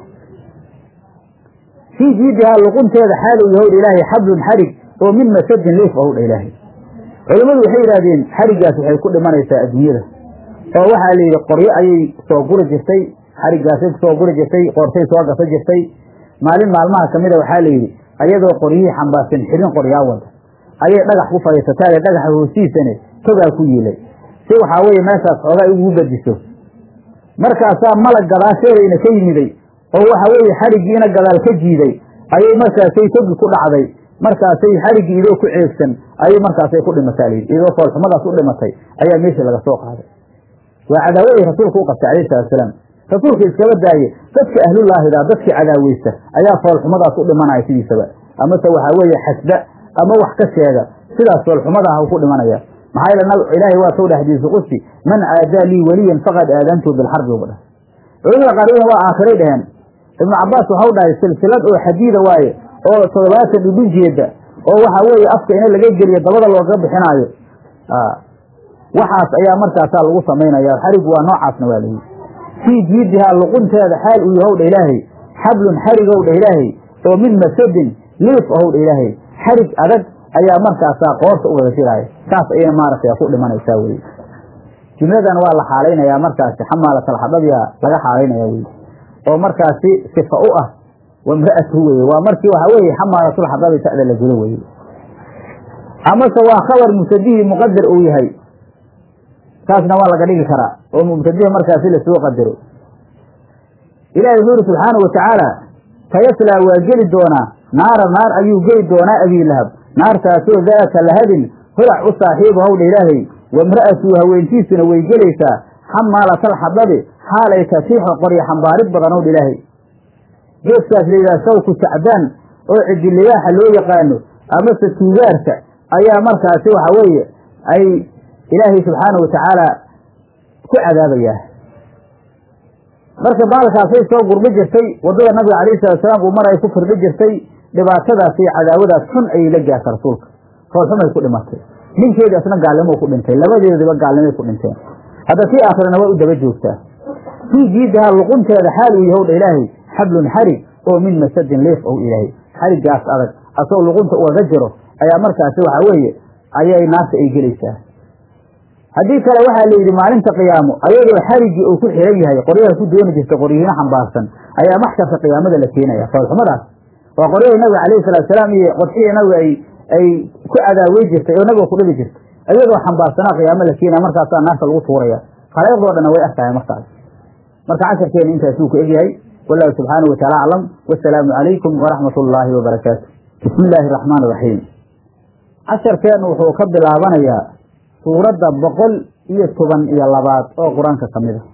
fii jiidihaa luqunteeda xaalow yahowdha ilaahay xablun xarig oo min masadin liif ahowdha ilaahay culimmadu waxay yidhahdeen xariggaas waxay ku dhimanaysaa adduunyada oo waxaa la yidhi qoryo ayay soo guri jirtay xariggaasay kusoo guri jirtay qoortay soo gasa jirtay maalin maalmaha ka mida waxaa la yidhi ayadoo qoryihii xambaarsan xirin qoryaa wada ayay dhagax ku fadhiisataade dhagaxa hoosiisane togaa ku yiilay si waxaa weeye meeshaas xoogaa ugu badiso markaasaa malag gadaasheedayna ka yimiday oo waxa weeye xariggiina gadaal ka jiiday ayay markaasay togi ku dhacday markaasay xariggii idoo ku ceegsan ayay markaasay ku dhimataa layidhi idoo foolxumadaas u dhimatay ayaa meeshii laga soo qaaday waa cadaawadii rasuulku u qabtay calayhi salatu salaam rasuulka iskaba daaye dadka ahlullaahida dadkii cadaaweysta ayaa foolxumadaas u dhimanaya sidiisaba amase waxaa weeye xasda ama wax ka sheega sidaas foolxumadaah ku dhimanaya maxaa yeele ilaahay waa soo dheh xadiisu qudsi man aadaa lii weliyan faqad aadantu bilxarbi uba dhah culamada qaarweyne waa aakhiray dhaheen ibnu cabaas waxau dhahay silsilad oo xadiida waaye oo toddobaatan dhudhun jeeda oo waxaa weeye afka ina laga geliyo dabada looga bixinaayo waxaas ayaa markaasaa lagu samaynaya xarigu waa noocaasna waa layihi fii jiidihaa luqunteeda xaal uu yahow dha ilaahay xablun xarigow dha ilaahay oo min masadin liif ahow dha ilaahay xarig adag ayaa markaasaa qoorta ugaga jiraaya saas ayayna maaragtay ku dhimanaysaa weye jumladan waa la xaalaynayaa markaasi xamaalatalxadabiya laga xaalaynaya weye oo markaasi sifa u ah wamra'atuhu weye waa markii waxaa weeye xamaalatulxadabi ta'da la jiro weye amase waa khabar mubtadihii muqadar uu yahay saasna waa laga dhigi karaa oo mubtadihi markaasi lasoo qadaro ilahi wuxuu yuri subxaanau watacaala tayaslaa waa geli doonaa naara naar ayuu geli doonaa abiilahab naartaasoo daata lahabin holac u saaxiibu howdha ilaahay wamra'atuu haweentiisuna way gelaysaa xamaalatalxadabi xaalay kasiixo qoryo xambaarid badan owdha ilaahay geeskaas la yidhaha sawku sacdaan oo cidiliyaaxa loo yaqaano amase tuugaarka ayaa markaasi waxa weeye ay ilaahay subxaanau watacaala ku cadaabayaa marka baalkaasay soo gurbi jirtay waddada nabiga calayhi salatusalaam uu mar ay ku firdhi jirtay dhibaatadaas iyo cadaawadaas xun ayay la gaarta rasuulka foolxumay ku dhimatay ninkeedii asna gaalnimou ku dhintay labadeediba gaalnimay ku dhinteen hadda tii aakhirana waa u daba joogtaa fii jiidaha luqunteeda xaal uu yahowdha ilaahay xablun xarig oo min masadin liif ow ilaahay xariggaas adag asagoo luqunta ugaga jiro ayaa markaasi waxaa weeye ayay naarta ay gelaysaa haddii kale waxaa la yidhi maalinta qiyaamo ayadoo xariggii uu ku xiran yahay qoryaha ku dooni jirta qoryihiino xambaarsan ayaa maxsharka qiyaamada la keenaya foolxumadaas waa qoryahii nabiga calayhi salaatusalaam iyo qodxihii nabiga ay ay ku cadaawey jirtay oo nabiga ku dhibi jirtay ayadoo xambaarsanaa qiyaamo la keenaya markaasaa naarta lagu tuuraya khalaa'iqdoo dhanna way arkaya markaas marka casharkeena intaasuu ku egyahay wallahu subxaanahu wataala aclam wasalaamu calaykum waraxmat ullaahi wabarakaatu bismi illaahi araxmaan iraxiim casharkeennu wuxuu ka bilaabanayaa suuradda boqol iyo toban iyo labaad oo qur-aanka ka mid a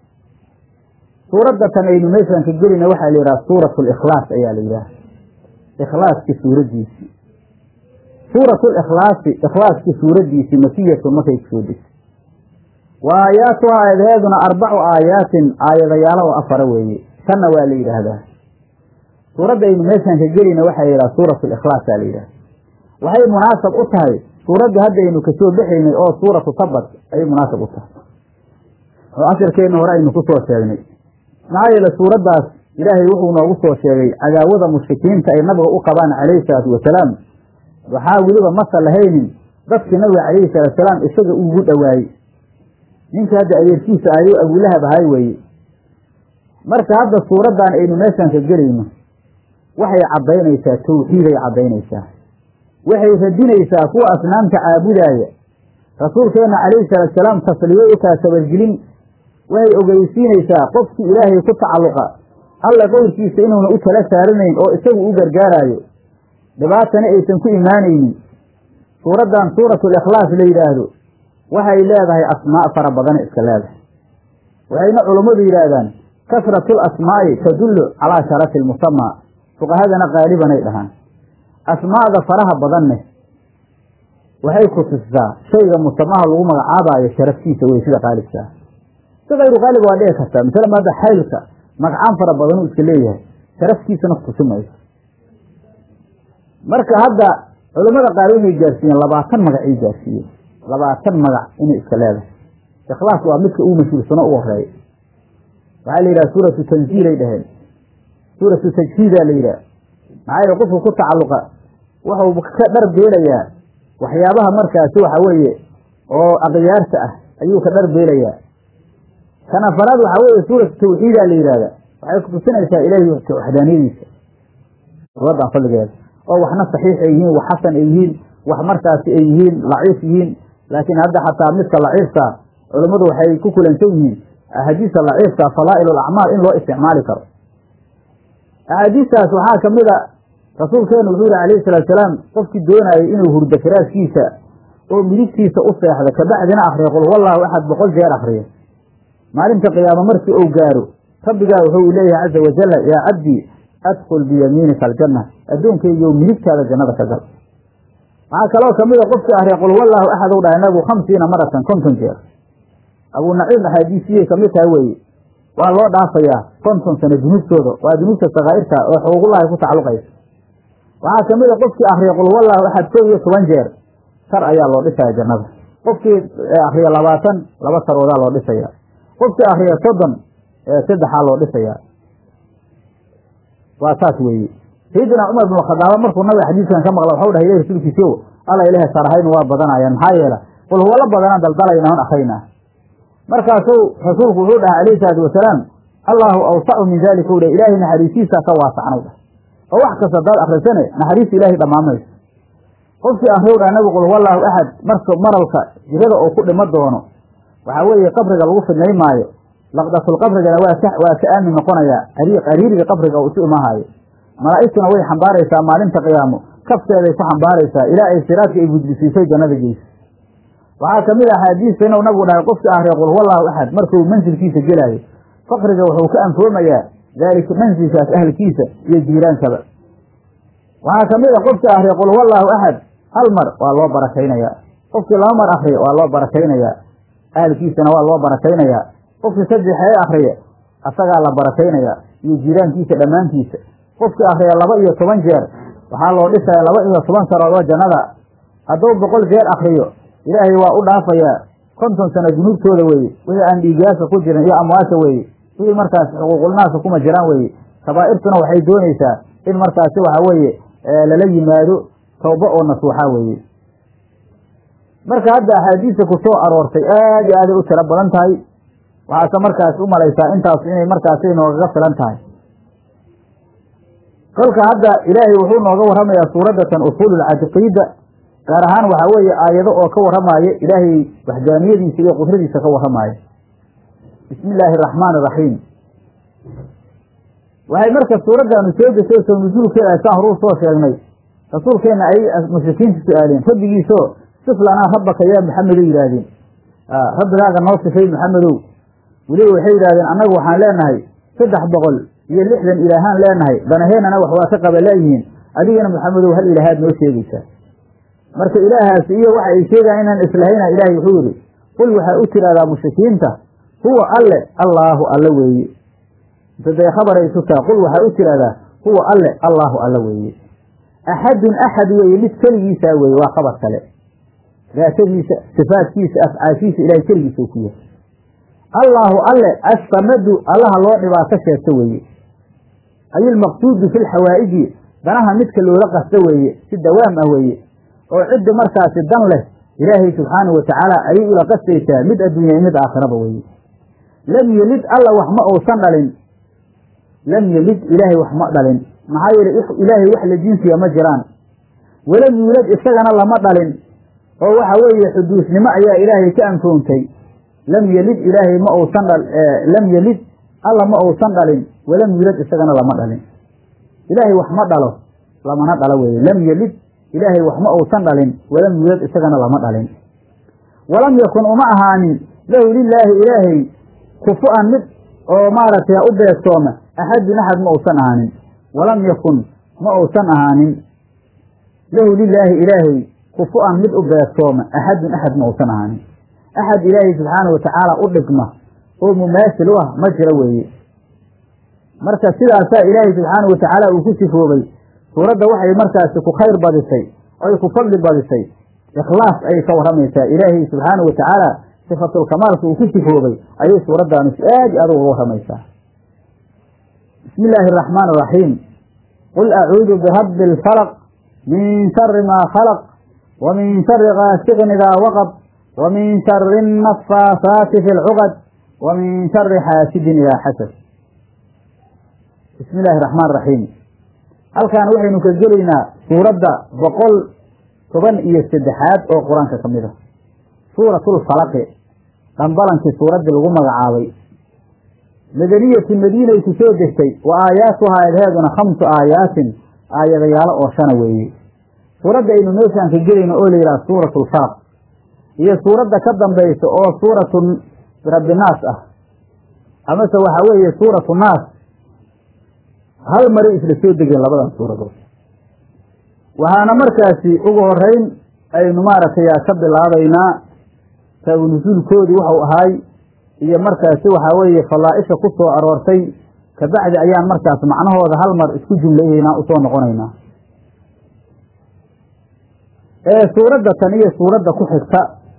suuradda tan aynu meeshaan ka gelina waxaa la yidhaha suuratu likhlaas ayaa la yidhaha ikhlaaskii suuraddiisii suuratu likhlaasi ikhlaaskii suuraddiisii makiyatun markay kusoo degtay wa aayaatuha aayadaheeduna arbacu aayaatin aayadayaalo oo afara weeye tanna waa la yidhaahdaa suuradda aynu meeshaan ka gelina waxaa la yidhaha suuratu likhlaas aa la yidhaha waxay munaasab u tahay suuradda haddaynu kasoo bexaynay oo suuratu tabat ayay munaasab u tahay oo casharkeenna hore aynu ku soo sheegnay maxaa yeele suuraddaas ilaahay wuxuu noogu soo sheegay cadaawada mushrikiinta ay nabiga u qabaan calayhi salaatu wasalaam waxaa weliba masa lahaynin dadkii nabiga calayhi salaatusalaam isaga ugu dhowaayey ninkii hadda adeerkiisa ayo abulahab ahay weeye marka hadda suuraddan aynu meeshaan ka gelayno waxay caddaynaysaa tawxiiday caddaynaysaa waxay radinaysaa kuwa asnaamta caabudaaya rasuulkeenna calayhi salaatusalaam tasliyo u taha sabargelin waxay ogeysiinaysaa qofkii ilaahay ku tacalluqa alla qowlkiisa inuuna u tala saaranayn oo isagu u gargaaraayo dhibaatana aysan ku imaanaynin suuraddan suuratul ikhlaas la yidhaahdo waxay leedahay asmaa' fara badana iska leedahay waxayna culummadu yidhaahdaan kasratul asmaa'i tadullu calaa sharafi lmusamaa fuqahadana qaalibanay dhahaan asmaa'da faraha badanne waxay ku tusisaa shayga musamaha lagu magacaabaayo sharaftiisa wey sida qaalibkaa si kayru qaalib waa dhici kartaa masala maada xaylka magacaan fara badanuu iska leeyahay sharaftiisana kutusi mayso marka hadda culammada qaar waxay gaarsiiyeen labaatan magacay gaarsiiyeen labaatan magac inay iska leedahay ikhlaas waa midka uu mashhuursano u horeeya waxaa la yidhaha suuratu tanziilay dhaheen suuratu tajhiidaa la yidhaha maxaa yeele qofku ku tacalluqa wuxuu ka dharbeelayaa waxyaabaha markaasi waxa weeye oo akhyaarta ah ayuu ka dharbeelayaa kan afaraad waxaa weeye suuratu tawxiidaa la yidhahda waxay kutusinaysaa ilaahi waxdaaniyadiisa suuraddan fadligeeda oo waxna saxiix ay yihiin wax xasan ay yihiin wax markaasi ay yihiin laciif yihiin laakiin hadda xataa midka laciifka culammadu waxay ku kulansan yihiin axaadiista laciifka fadaa'il alacmaal in loo isticmaali karo axaadiistaas waxaa ka mid a rasuulkeenu wuxuu yihi calayhi salaatusalaam qofkii doonayay inuu hurdo firaaskiisa oo midigtiisa u seexda kabacdina akriyo qul huwallaahu axad boqol jeer akriyo maalinta qiyaamo markii uu gaaro rabbigaa wuxuu leeyahay caza wajalla yaa cabdii adkul biyamiinika aljanna addoonkaygiiyo midigtaada jannada ka gal waxaa kaloo kamid a qofkii ahriya qul wallaahu axad u dhahay nabigu khamsiina maratan konton jeer abuu naciim axaadiisiyay kamid tahay weeye waa loo dhaafayaa konton sano dunuubtooda waa dunuubta sakaa'irta oo xuquuqullahi ku tacalluqaysa waxaa kamid a qofkii ahriya qul wallaahu axad kow iyo toban jeer sar ayaa loo dhisaya jannada qofkii akriya labaatan laba saroodaa loo dhisaya qofkii akriya soddon saddexaa loo dhisayaa waa saas weeye sayidina cumar bin khadaaba markuu nabiga xadiiskan ka maqla waxau dhahay ilah rasuulkiisio alla ilaah sarahaynu waa badanayaan maxaa yeela qul huwala badanaan daldalayna on akrayna markaasuu rasuulku wuxuu dhahay alayhi salaatu wasalaam allaahu awsacu min dalika u dhah ilaahay naxariisiisaa ka waasacnay dhah oo wax kasta hadaad akrisane naxariista ilaahay dhammaamayso qofkii akriw dhah nabigu qul huwallaahu axad marka maralka jirada oo ku dhimo doono waxaa weeye qabriga lagu fidnay maayo laqdatulqabrigana waa ka waa ka aamin noqonayaa qariiriga qabriga uu isu imahaayo malaa'igtuna way xambaaraysaa maalinta qiyaamo kafteeday ku xambaaraysaa ilaa ay siraadka ay gudbisiisay jannada geysa waxaa kamid a axaadiista inuu nabigu dhahay qofkii ahriya qul huwallaahu axad markuu mansilkiisa gelaayo faqriga wuxuu ka anfoomayaa daalika mansilkaas ahlkiisa iyo jiiraankaba waxaa kamid a qofkii ahriya qul huwallaahu axad hal mar waa loo barakaynayaa qofkii laba mar akriya waa loo barakaynayaa ahalkiisana waa loo barakaynayaa qofkii saddexee akriya asagaa la barakaynayaa iyo jiiraankiisa dhammaantiisa qofkii akriya laba iyo toban jeer waxaa loo dhisaya laba iyo toban sarood oo jannada hadduu boqol jeer akriyo ilaahay waa u dhaafayaa konton sano dunuubtooda weeye wixii aan dhiigaasa ku jirin iyo amwaasa weeye wixii markaas xuquuqulnaasa kuma jiraan weeye kabaa'irtuna waxay doonaysaa in markaasi waxa weeye lala yimaado tawba oo nasuuxa weeye marka hadda axaadiista ku soo aroortay aad iyo aaday u tiro badan tahay waxaase markaas u malaysaa intaas inay markaasi noogaga filan tahay kolka hadda ilaahay wuxuu nooga warramayaa suuraddatan usuululcaqiida gaar ahaan waxaa weeye aayado oo ka warramaaya ilaahay waxdaaniyadiisa iyo qudradiisa ka warramaaya bismi illaahi araxmaani iraxiim waxay marka suuraddaanu soo degtay soo nusuulkeeda saan horuu soo sheegnay rasuulkeenna ay mushrikiinta su-aaleen rabbigiisoo sif lanaa rabbaka yaa maxamedo yidhaahdeen rabbigaaga noo sifay maxamedow weliba waxay yidhahdeen annagu waxaan leenahay saddex boqol iyo lixdan ilaahaan leenahay danaheennana wax waa ka qaba laayihiin adigana maxamedow hal ilaahaad noo sheegaysaa marka ilaahaas iyo waxa ay sheegaan inaan islahayna ilaahay wuxuu yidhi qul waxaa u tidhahdaa mushrikiinta huwa alle allaahu alle weeye intaday khabaray isu taha qul waxaa u tidhahdaa huwa alle allaahu alle weeye axadun axad weeye mid keligiisaa weeye waa khabar kale daatadiisa sifaadkiisa afcaashiisa ilahay keligiisa u ku yahay allaahu alle assamadu allaha loo dhibaato sheegto weeye ay ilmaqsuudu fi lxawaa'iji danaha midka loola qasto weeye si dawaam ah weeye oo ciddi markaasi dan leh ilaahay subxaanahu watacaala ayay ula qastaysaa mid adduunya mid aakhiraba weeye lam yelid alla wax ma uusan dhalin lam yelid ilaahay wax ma dhalin maxaa yeele ilaahay wax la jinsiya ma jiraan walam yuulad isagana lama dhalin oo waxa weeye xuduusnimo ayaa ilaahay ka anfoontay lam yelid ilaahay ma uusan dha lam yelid alla ma uusan dhalin walam yuulad isagana lama dhalin ilaahay wax ma dhalo lamana dhalo weeye lam yelid ilaahay wax ma uusan dhalin walam yuulad isagana lama dhalin walam yakun uma ahaanin lahu lilaahi ilaahay kufu-an mid oo maaragtay u beegtooma axadun axad ma uusan ahaanin walam yakun ma uusan ahaanin lahu lilaahi ilaahay kufu-an mid u beegtooma axadun axad ma uusan ahaanin axad ilaahay subxaanahu watacaala u dhigma oo mumaasil u ah ma jiro weeye marka sidaasaa ilaahay subxaanahu watacaala uu ku sifoobay suuradda waxay markaasi ku khayr badisay oy ku fadli badisay ikhlaas ayay ka warramaysaa ilaahay subxaanahu watacaala sifatulkamaalka uu ku sifoobay ayay suuraddaanu aad i aad uga warramaysaa bismi illaahi araxmaan araxiim qul acuudu birabbi alfalaq min shari maa khalaq wa min shari gaasiqin idaa waqab wa min shari annafaasaati fi lcuqad wa min shari xaasidin idaa xasad bismi illaahi raxmaan raxiim halkan waxaynu ka gelaynaa suuradda boqol toban iyo saddexaad oo qur-aanka ka mid a suuratulfalaqi dhambalankii suuraddii lagu magacaabay madaniyati madiinay ku soo degtay wa aayaatuhaa eedheeduna khamsu aayaatin aayadayaalo oo shana weeye suuradda aynu meeshaan ka gelayno oo la yidhaha suuratulfalaq iyo suuradda ka dambaysa oo suuratu rabbinaas ah amase waxaa weeye suuratu naas hal maray isla soo degeen labadan suuradood waxaana markaasi ugu horeyn aynu maaragtay ka bilaabaynaa taabu nusuulkoodii waxau ahaay iyo markaasi waxaa weeye fallaa-isha ku soo aroortay kabacdi ayaan markaas macnahooda hal mar isku jumlayaynaa usoo noqonaynaa ee suuradda tan iyo suuradda ku xigta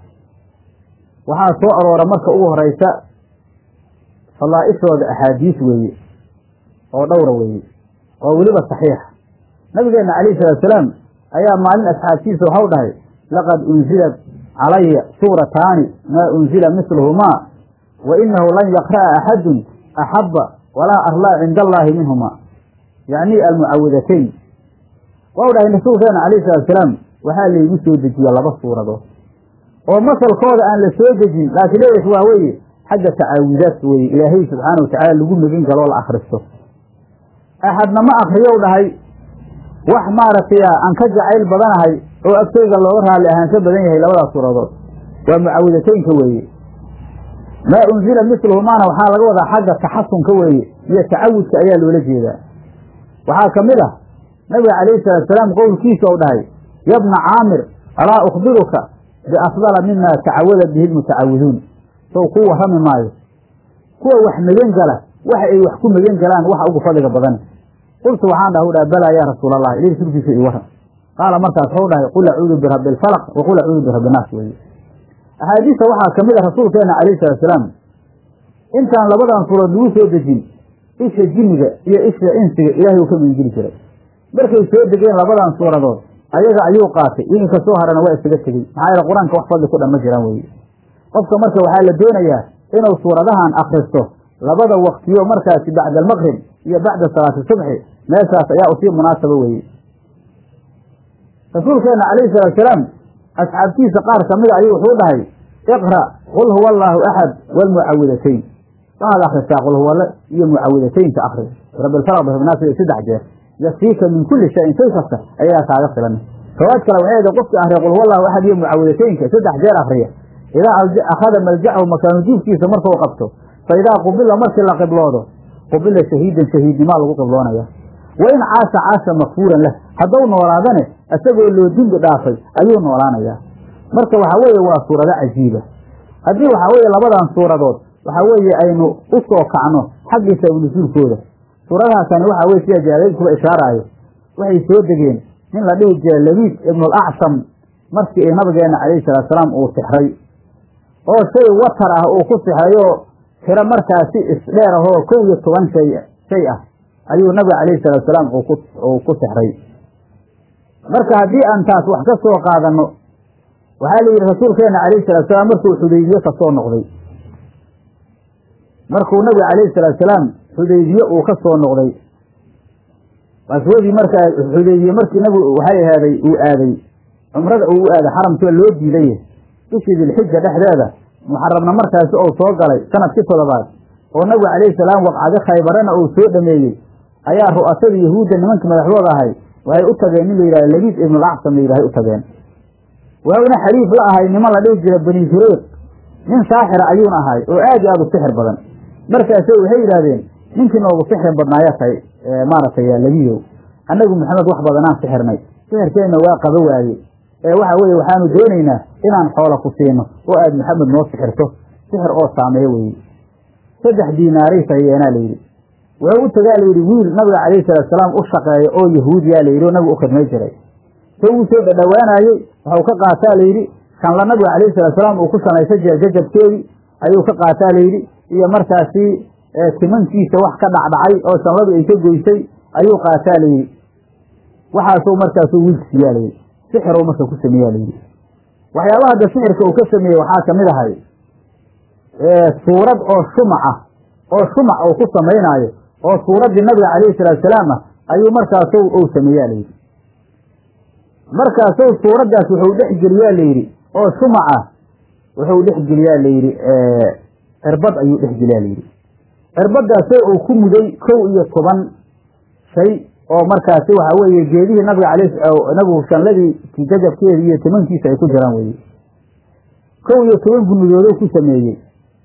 waxaa soo aroora marka ugu horeysa fallaa-ishooda axaadiis weeye oo dhowra weeye oo weliba saxiixa nabigeena calayhi salatusalaam ayaa maalin asxaabtiisa waxau dhahay laqad unzilat calaya suurataani maa unzila misluhumaa wa inahu lan yaqra'a axadun axabba walaa arlaa cinda allaahi minhumaa yacni almucawidatayn waxau dhahay rasuulkeena calayhi salatusalaam waxaa laygu soo dejiya laba suuradood oo masalkooda aan la soo dejin laakiin leeyahay waa weeye xagga tacaawudaadka weeye ilaahay subxaana wa tacaala lagu megin galoo la akhristo axadna ma akriyow dhahay wax maaragtay aan ka jacayl badanahay oo agtayga looga raalli ahaan ka badan yahay labadaas suuradood waa mucawidataynka weeye maa unzila misluhumaana waxaa laga wadaa xagga taxasunka weeye iyo tacawudka ayaa loola jeedaa waxaa ka mid ah nabiga calayhi salaatusalaam qowlkiisa ou dhahay yabna caamir alaa ukhbiruka biafdala mima tacawada bihi lmutacawiduun sow ku warrami maayo kuwa wax megan gala waxa ay wax ku megan galaan waxa ugu fadliga badan qultu waxaan dhaha u dhaha balaa yaa rasuul allah ilahi rasuulkiisa ii warran qaala markaas waxau dhahay qul acuudu birabbi alfalaq wa qul acuudu birabbi naas weeye axaadiista waxaa ka mid a rasuulkeena calayhi salatusalaam intaan labadan suuraod lagu soo dejin isha jinniga iyo isha insiga ilaahay uu ka megangeli jiray markay soo degeen labadan suuradood ayaga ayuu qaatay ininka soo harana waa isaga tegey maxaa yeele qur-aanka wax fadli ku dhan ma jiraan weye qofka marka waxaa la doonayaa inuu suuradahan akristo labada waktiyo markaasi bacda almaqrib iyo bacda salaati subxi meeshaas ayaa usii munaasaba weeye rasuulkeena calayhi salaatusalaam asxaabtiisa qaar kamida ayuu wuxuu dhahay iqra' qul huwa allaahu axad waalmucawidatayn waxaad akristaa qul huwale iyo mucawidataynka akri rabbilfalaq birabinaas iyo saddex jeer yakfiika min kulli shayin shay kasta ayagaa kaaga filan riwaayad kale waxay eda qofkii akriya qul huwa allahu axad iyo mucawidataynka saddex jeer akriya idaa akhada maljacahu makaanu jiifkiisa markuu qabto fa idaa qubila markii la qibloodo qubila shahiidan shahiidnimaa lagu qibloonaya wa in caasha caasha makfuuran lah hadduu noolaadane isagoo loo dembi dhaafay ayuu noolaanayaa marka waxaa weeye waa suurado cajiiba haddii waxaa weeye labadan suuradood waxaa weeye aynu u soo kacno xaggii sabnusuulkooda suuradahaasani waxaa weye sida jaaladiiskuba ishaaraayo waxay soo degeen nin la dhihi jira labiid ibnulacsam markii nabigeena calayhi salaatusalaam uu sixray oo shay watar ah uu ku sixrayo tiro markaasi isdheer ahoo kow iyo toban shay shay ah ayuu nabiga calayhi salaatusalaam uu ku sixray marka haddii aan taas wax ka soo qaadanno waxaa la yidhi rasuulkeena calayhi salaatusalaam markuu xudaybiye ka soo noqday markuu nabiga calayhi salaatusalaam xudaybiye uu ka soo noqday qaswadii markaa xudaybiye markii nabigu waxay ahaaday uu aaday cumrada uu u aaday xaramkiba loo diiday bishii dilxija dhexdeeda muxarabna markaasi ou soo galay sanadkii toddobaad oo nabigu calayhi salaam waqcado khaybarana uu soo dhameeyey ayaa ru'asada yahuudda nimankii madaxdooda ahay waxay u tageen nin la yidhahdo labiid ibnulacsan la yidhahay u tageen wuxuuna xaliif la ahay niman la dhihi jira bani sureyq nin saaxira ayuuna ahay oo aad iyo aad u sixir badan markaase waxay yidhaahdeen ninkii noogu sixir badnaaya tahay maaragtay labiyow annagu maxamed wax badanaan sixirnay sixirkeenna waa qaba waaye ee waxa weeye waxaanu doonaynaa inaan xoola ku siino oo aad maxamed noo sixirto sixir oo saameeyo weye saddex diinaaray tahiyeenaa layidhi wuxuu u tagaa layidhi wiil nabiga calayhi salaatusalaam u shaqeeya oo yahuudiyaa layidhi oo nabiga u khidmay jiray se uu soo dhadhowaanaayey waxuu ka qaataa layidhi kanla nabiga calayhi salaatusalaam uu ku samaysa jira jajabkeedii ayuu ka qaataa layidhi iyo markaasi timankiisa wax ka dhacdhacay oo shanladu ay ka goysay ayuu qaataa layidhi waxaasuu markaasuu wiilka siiyaa layidhi sixirou marka ku sameeyaa layidhi waxyaabaha hadda sixirka uu ka sameeyey waxaa kamid ahay suurad oo shumac ah oo shumac uu ku samaynaayo oo suuraddii nabiga calayhi salaatusalaam ah ayuu markaasu ou sameeyaa layidhi markaasu suuraddaas wuxuu dhex geliyaa layidhi oo shumac ah wuxuu dhex geliyaa layidhi cirbad ayuu dhex geliyaa layidhi cirbadaasoo uu ku muday kow iyo toban shay oo markaasi waxaa weeye geedihii nabiga al nabigu shanladii jajabkeedii iyo timankiisa ay ku jiraan weye kow iyo toban gunudoodoo ku sameeyey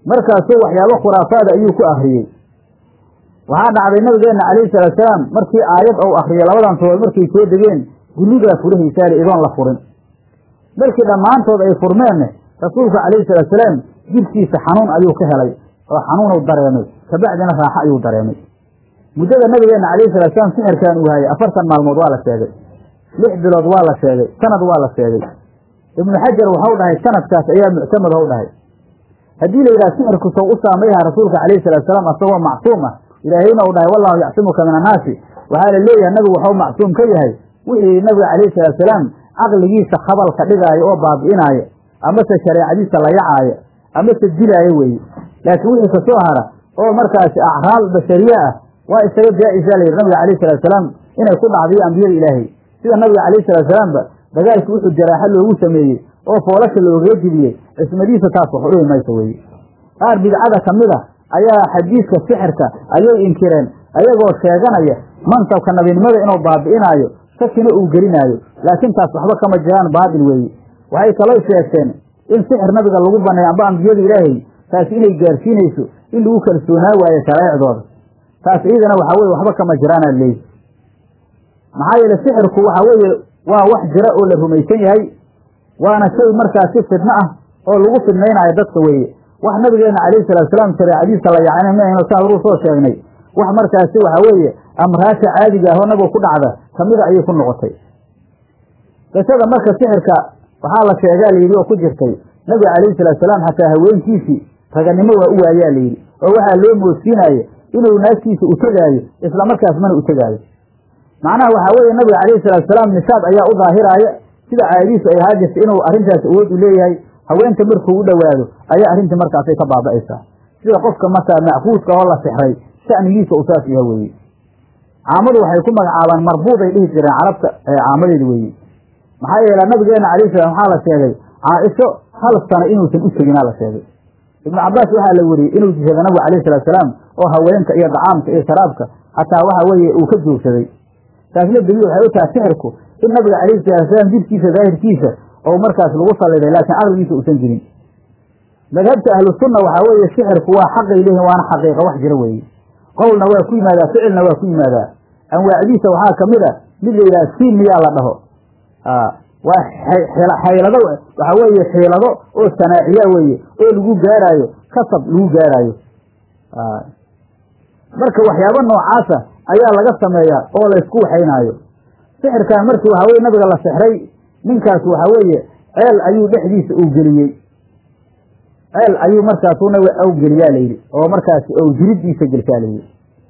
markaasuu waxyaabo khuraafaada ayuu ku akriyey waxaa dhacday nabigeenna calayhi salaatusalaam markii aayad ou akriyay labadan surood markay soo degeen gulligaa furahaysaale idoon la furin markii dhammaantood ay furmeenne rasuulku calayhi salaatusalaam jidhkiisa xanuun ayuu ka helay oo xanuunow dareemay kabacdina raaxo ayuu dareemay muddada nabigeenna calayhi salaatusalaam sixirkan uu hayay afartan maalmood waa la sheegay lix bilood waa la sheegay sanad waa la sheegay ibnu xajar waxau dhahay sanadkaas ayaa muctamad ou dhahay haddii la yidhaha sixirku sow u saamayha rasuulka calayhi salaatusalaam asagoo macsuum ah ilaahayna uu dhahay wallahu yacsimuka min annaasi waxaa la leeyahay nabigu waxau macsuum ka yahay wixii nabiga calayhi salaatusalaam caqligiisa khabalka dhigaayo oo baabi'inaayo amase shareecadiisa la yacaayo amase dilaayo weeye laakiin wixii kasoo hara oo markaasi acraal bashariye ah waa isaga jaa-isa la yidhi nabiga calayhi salaatusalaam inay ku dhacdiyo ambiyada ilaahay sida nabiga calayhi salaatusalaamba dagaalkii wuxuu jaraaxo loogu sameeyey oo foolasha loogaga jibiyey cismadiisa taas wax udhihi mayso weye qaar bidcada ka mid a ayaa xadiidka sixirka ayay inkireen ayagoo sheeganaya mansabka nabinimada inuu baabi'inaayo shakina uu gelinaayo laakiin taas waxba kama jiraan baatil weeye waxay kaloo sheegteen in sixir nabiga lagu baneeyo amba ambiyada ilaahay taasi inay gaarsiinayso in lagu kalsoonaa waayo shareecdooda taas iyadana waxaa weye waxba kama jiraanaa leeyi maxaa yeele sixirku waxaa weeye waa wax jira oo la rumaysan yahay waana shay markaasi fidno ah oo lagu fidnaynaayo dadka weeye wax nabigeena calayhi salaatusalaam shareecadiisa la yacna maahno saa horuu soo sheegnay wax markaasi waxaa weeye amraasha caadiga ahoo nabiga ku dhacda kamida ayay ku noqotay qisada marka sixirka waxaa la sheegaa layidhi oo ku jirtay nabiga calayhi salaatusalaam xataa haweenkiisii raganimo waa u waayaa layidhi oo waxaa loo moodsiinaayo inuu naagtiisa u tegaayo isla markaas mana u tegaayo macnaha waxaa weeye nabiga calayhi salaatusalaam nishaad ayaa u daahiraaya sida caadadiisu ay ahaa jirta inuu arrintaas awood u leeyahay haweenta markuu u dhowaado ayaa arrintii markaasay ka baaba'aysaa sida qofka markaa macquudka oo la sixray sha'nigiisa uu saas yaha weeye caamadu waxay ku magacaabaan marbuuday dhihi jireen carabta caamadeeda weeye maxaa yeele nabigeena calayhi salam waxaa la sheegay caaisho hal sano inuusan u teginaa la sheegay ibnu cabaas waxaa la weriyey inuu jihada nabigu calayhi salaatusalaam oo haweenka iyo dacaamka iyo sharaabka hataa waxa weeye uu ka joogsaday taasna daliil waxay u tahay sixirku in nabiga calayhi salaatusalaam jidhkiisa daahirkiisa oo markaas lagu salliday laakiin caqligiisa uusan jirin madhabta ahlu sunna waxaa weeye sixirku waa xaqay leeyihin waana xaqiiqa wax jira weeye qowlna waa ku yimaadaa ficilna waa ku yimaadaa anwaacdiisa waxaa kamid a mid la yidhaha siin miyaa la dhaho waa xaylado waxaa weeye xiilado oo sanaaciya weeye oo lagu gaaraayo kasab lagu gaaraayo marka waxyaabo noocaasa ayaa laga sameeyaa oo laysku waxaynaayo sixirkan markii waxaa weye nabiga la sixray ninkaas waxaa weeye ceel ayuu dhexdiisa uu geliyey ceel ayuu markaasu nabiga aw geliyaa layidhi oo markaas ou jiridiisa gelshaa layidhi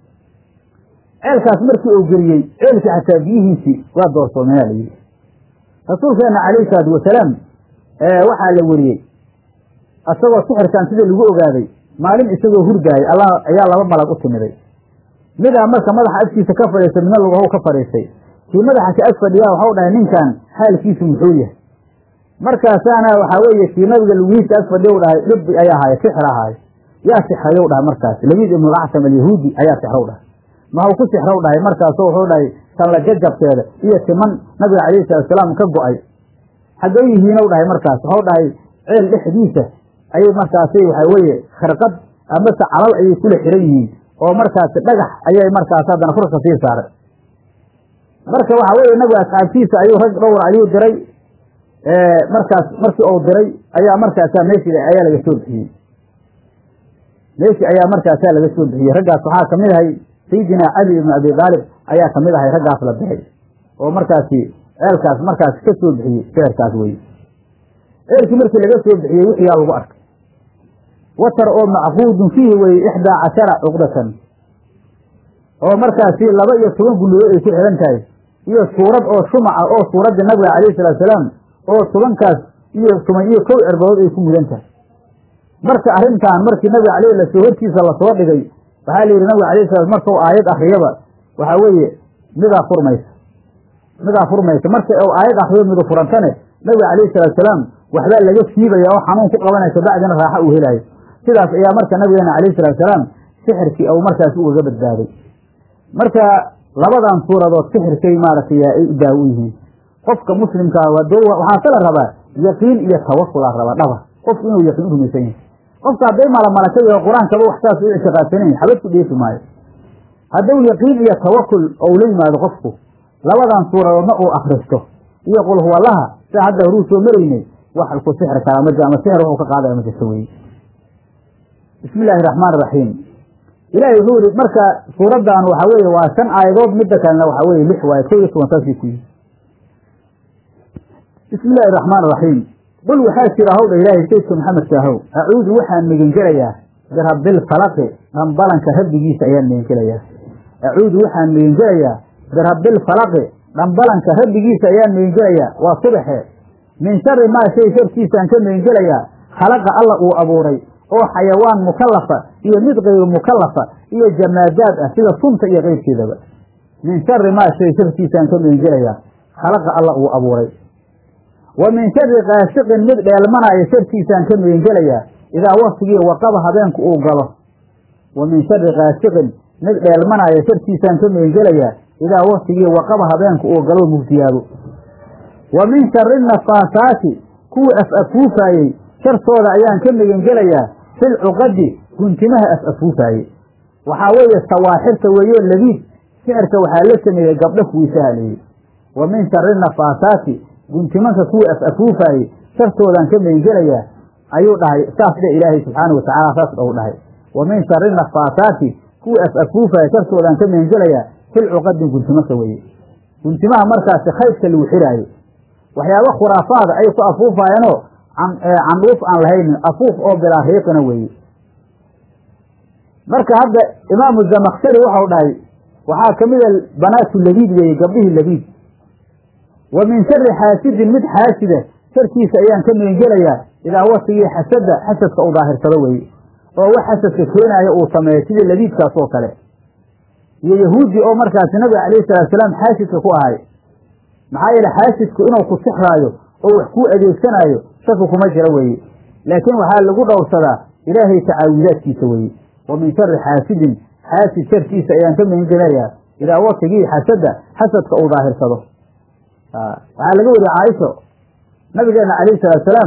ceelkaas markii uu geliyey ceelkii xataa biyihiisii waa doorsoomeenaa layidhi rasuulkeena calayhi salaatu wasalaam waxaa la weriyey isagoo sixirkan sidii lagu ogaaday maalin isagoo hurdaayay allah ayaa laba malag u timiday midaa marka madaxa agtiisa ka fadhiistay midna lugahow ka fadhiistay kii madaxa ka ag fadhiyaa waxau dhahay ninkan xaalkiisu muxuu yahay markaasaana waxaa weeye kii nabiga lugihiisa ag fadhiya u dhahay dhibbi ayaa ahaaya sixir ahaayo yaa sixrayow dhahay markaas labiid ibnulactam alyahuudi ayaa sixrow dhahay maxuu ku sixrow dhahay markaaso wuxuu dhahay tanla jajabkeeda iyo timan nabiga calayhi salaatusalaam ka go-ay xaggay yihiinow dhahay markaas waxau dhahay ceel dhexdiisa ayay markaasi waxaa weeye kharqad amase calal ayay kula xiran yihiin oo markaasi dhagax ayay markaas haddana furka sii saaray marka waxaa weeye nabiga asxaabtiisa ayuu rag dhowr ayuu diray markaas markii uu diray ayaa markaasa meeshii ayaa laga soo bixiyey meeshii ayaa markaasaa laga soo bixiyey raggaas waxaa kamid ahay sayidina cali ibnu abi aalib ayaa kamid ahay raggaas la diray oo markaasi ceelkaas markaas ka soo bixiyey seerkaas weye ceelkii markii laga soo bixiyey wixiyaa lagu arkay watar oo macquudun fiihi weye ixdaa cashara cuqdatan oo markaasi laba iyo toban gulludo ay ku xihan tahay iyo suurad oo shumaca oo suuraddii nabiga calayhi salaatusalaam oo tobankaas iyo toban iyo kow cerbadood ay ku mudan tahay marka arrintan markii nabiga caleyh lasoo hortiisa lasoo dhigay waxaa la yidhi nabiga alayh salam markau aayad akriyaba waxaa weeye midaa furmaysa midaa furmaysa marka u aayad akriyo midu furantane nabiga calayhi salaatusalaam waxbaa laga siibaya oo xanuun ku qabanaysa bacdina raaxo uu helaayo sidaas ayaa marka nabigeena calayhi salaatusalaam sixirkii ou markaas ugaga badbaaday marka labadan suuradood sixirkay maaragtay ay u daawo yihiin qofka muslimkaa waxaa kala rabaa yaqiin iyo tawakula rabaa dhaba qofku inuu yaqiin u rumaysan yahay qofka hadday malamalaka yaho qur-aankaba wax saas u ictiqaadsanayn xabad ku dheefi maayo hadduu yaqiin iyo tawakul ou la yimaado qofku labadan suuradoodna uu akristo iyo qul huwallaha sida hadda horuu soo maraynay wax ku sixri karaa ma ama sixir wuxuu ka qaadaya ma jirto weye bismi illaahi raxmaan raxiim ilaahay wuxuu yihi marka suuraddan waxa weeye waa shan aayadood midda kalena waxa weye lix waaye kow iyo toban saasay ku yihi bismi illaahi raxmaan raxiim qul waxaa jira howdha ilaahay saydka maxamedka ahow acuudu waxaan megengelayaa birabbilfalaqi dhambalanka rabbigiisa ayaan megengelayaa acuudu waxaan megengelayaa birabbilfalaqi dhambalanka rabbigiisa ayaan megengelayaa waa subaxe min shari maa shay sharkiisaan ka megengelayaa khalaqa alla uu abuuray oo xayawaan mukallafa iyo mid kayru mukallafa iyo jamaadaad ah sida sunta iyo keyrkeedaba min shari maa shay sharkiisaan ka megengelayaa khalaqa alla uu abuuray wa min shari kaasiqin mid dheelmanaayo sharkiisaan ka megengelayaa idaa waktigii waqaba habeenku uu galo wa min shari kaasiqin mid dheelmanaayo sharkiisaan ka megengelayaa idaa waktigii waqaba habeenku uu galo mugdiyaabo wa min shari nafaasaati kuwii af-afuufaayey shartooda ayaan ka megengelayaa fil cuqadi guntimaha af-afuufaayey waxaa weeye sawaaxirta weeyo labiid sixirka waxaa la sameeyey gabdho kuwiisaha leeyey wa min shari nafaasaati guntimanka kuwii af-afuufaayey shartoodaan ka megengelayaa ayuu dhahay saas dhe ilaahay subxaana watacaala saas dhou dhahay wa min shari nafaasaati kuwii af-afuufaayey shartoodaan ka megengelayaa fil cuqadi guntimaka weeye guntimaha markaasi khaydka lagu xiraayo waxyaaba khuraafaada ay ku afuufaayeenoo candhuuf aan lahaynin afuuf oo bilaa riiqina weeye marka hadda imaamu zamakshari waxau dhahay waxaa ka mida banaatu labiid weeye gabdhihii labiid wa min shari xaasidin mid xaasida sharkiisa ayaan ka megengelayaa idaa wasigii xasada xasadka u daahirsado weeye oo wax xasadka keenaayo uu sameeyo sidii labiidkaas oo kale iyo yahuudi oo markaasi nabiga calayhi salaatusalaam xaasidka ku ahay maxaa yeele xaasidku inuu ku sixraayo oo wax kuu adeegsanaayo shaki kuma jira weeye laakiin waxaa lagu dhowrsadaa ilaahay tacaawidaadkiisa weeye wa min shari xaasidin xaasid sharkiisa ayaan ka megengelayaa idaa waktigii xasada xasadka uu daahirsado waxaa laga wariye caaisho nabigeena calayhi salaatusalaam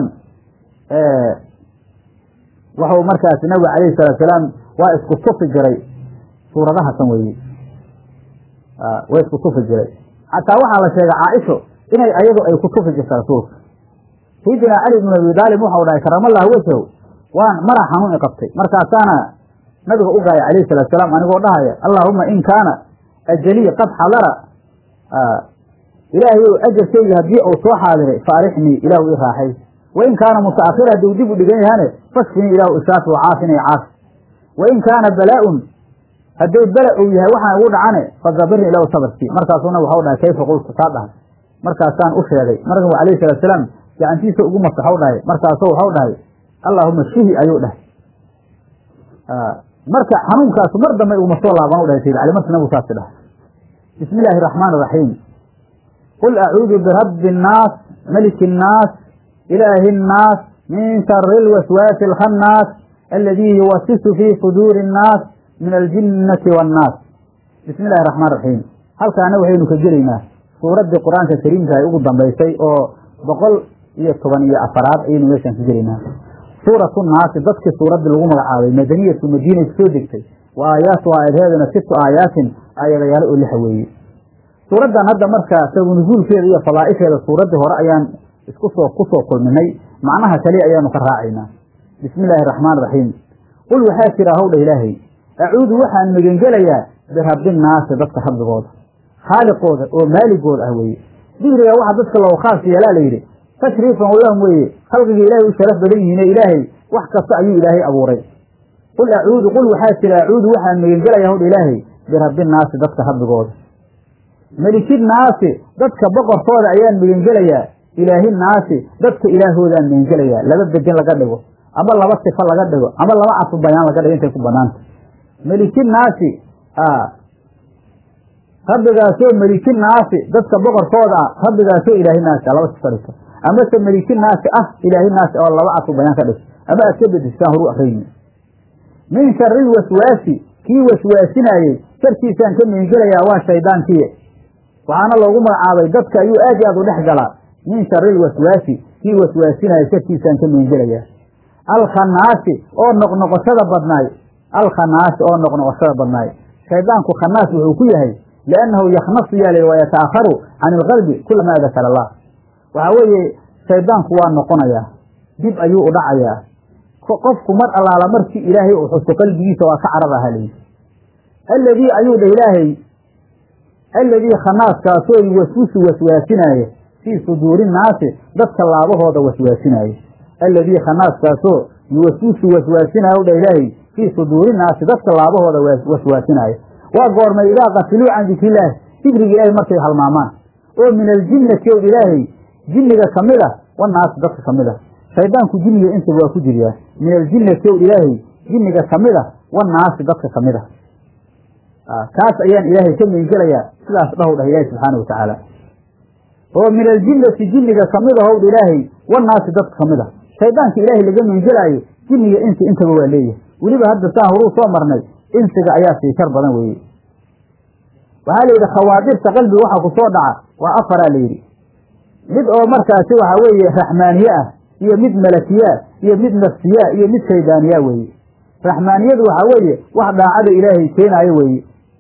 waxuu markaasi nabiga calayhi salaatusalaam waa isku tufi jiray suuradahasan weeye waa isku tufi jiray xataa waxaa la sheegay caaisho inay ayadu ay ku tufi jirta rasuulka sayidina cali bn abi daalib waxau dhahay karamallahu wajhaw waan maraa xanuun i qabtay markaasaana nabiga u gaaya calayhi salatu salaam anigoo dhahaya allaahuma in kaana ajalii qad xadara ilaahay ou ajarkayga haddii uu soo xaadiray faarixnii ilaahu i raaxay wain kaana mutaakhira hadduu dib u dhigan yahane fashfinii ilaahu ishaafi wacaafini caafi wain kaana balaa-un hadday bela uu yahay waxaan igu dhacane fadabirni ilahu sabarkii markaasuna waxau dhahay kayfa qultu taa dhahay markaasaan u sheegay marka alayhi salatu salaam gacantiisa ugu masaxau dhahay markaasoo waxau dhahay allaahuma shihi ayuu dhahay marka xanuunkaasu mar dambe iguma soo laaban u dhahay sayid cali markii nabigu saasi dhahay bismi illaahi araxmaan iraxiim qul acuudu birabbi innaas maliki innaas ilaahi innaas min shari lwaswaasi alkhannaas aladii yuwasisu fii suduuri innaas min aljinnati waannaas bismi illahi raxmaan raxiim halkaana waxaynu ka gelaynaa suuraddii qur-aanka kariimka ay ugu dambaysay oo boqol iyo toban iyo afaraad ayaynu meeshaan ka gelaynaa suuratu naasi dadkii suuraddii lagu magacaabay madaniyatu madiinay kusoo degtay wa aayaatu aayadheeduna situ aayaatin aayadayaalo oo lixa weeye suuraddan hadda marka sabu nusuulkeeda iyo fadaa'isheeda suuraddii hore ayaan isku soo ku soo kulminay macnaha kaliya ayaanu ka raacaynaa bismi illaahi araxmaan raxiim qul waxaa jira howdha ilaahay acuudu waxaan megengelayaa birabbinnaasi dadka rabbigooda khaaliqooda oo maaligooda ah weeye dikriga waxa dadka loogu khaas yeelaa la yidhi tashriifan lahum weeye khalqiga ilaahay u sharaf badan yihiine ilaahay wax kasta ayuu ilaahay abuuray qul acuudu qul waxaa jira acuudu waxaan megengelayaa howdha ilaahay birabbinnaasi dadka rabbigooda melikinnaasi dadka boqorkooda ayaan megengelayaa ilaahinnaasi dadka ilaahoodaan megengelayaa laba bedin laga dhigo ama laba sifo laga dhigo ama laba cafu bayaan laga dhigo intay ku banaanta melikinnaasi rabbigaasoo melikinnaasi dadka boqorkooda ah rabbigaasoo ilaahinaasi laba sifo dhigto amase melikinnaasi ah ilaahinaasi oo laba cafu bayaan ka dhigto ama aad ka bedistaan horu akrayni min shari lwaswaasi kii waswaasinaayey sharkiisaan ka megengelayaa waa shayddaankiye waxaana loogu magacaabay dadka ayuu aad iyo aad u dhex galaa min shari lwaswaasi kii waswaasinaya sharkiisaan ka megengelayaa alkhanaasi oo noqnoqoshada badnaay alkhanaasi oo noqnoqoshada badnaay shaydaanku khanaas wuxuu ku yahay liannahu yakhnasu yaal wa yataakharu can ilqalbi kulamaa dakara allah waxaa weeye shaydaanku waa noqonayaa dib ayuu u dhacayaa qofku mar allaala markii ilaahay uu xuso qalbigiisa waa ka carar aha layidhi alladii ayuu dhah ilaahay alladii khanaaskaasoo yuwaswisu waswaasinaaye fii suduuri nnaasi dadka laabahooda waswaasinaaye alladii khanaaskaasoo yuwaswisu waswaasinaayo dhah ilaahay fii suduuri nnaasi dadka laabahooda waswaasinaaye waa goormay idaa qatiluu can dikrillaah dikriga ilaahay markay halmaamaan oo min aljinnati ow ilaahay jinniga ka mid a wanaasi dadka ka mid a shaydaanku jinniga intaba waa ku jiryaa min aljinnati ow ilaahay jinniga ka mid a wanaasi dadka ka mid a kaas ayaan ilaahay ka meengelayaa sidaas dhahow dhah ilaahay subxaana watacaala oo min aljinnati jinniga ka mid ahow dha ilaahay wanaasi dadka ka mid a shaydaanka ilaahay laga meengelaayo jinniga insi intaba waa leeyahay weliba hadda saan horuu soo marnay insiga ayaa sii shar badan weeye waxaa la yidhi khawaadirta qalbiga waxa ku soo dhaca waa afaraa la yidhi mid oo markaasi waxaa weeye raxmaaniye ah iyo mid malakiyaa iyo mid nafsiyaa iyo mid shaydaaniyaa weeye raxmaaniyadu waxaa weeye wax daacada ilaahay keenaayo weeye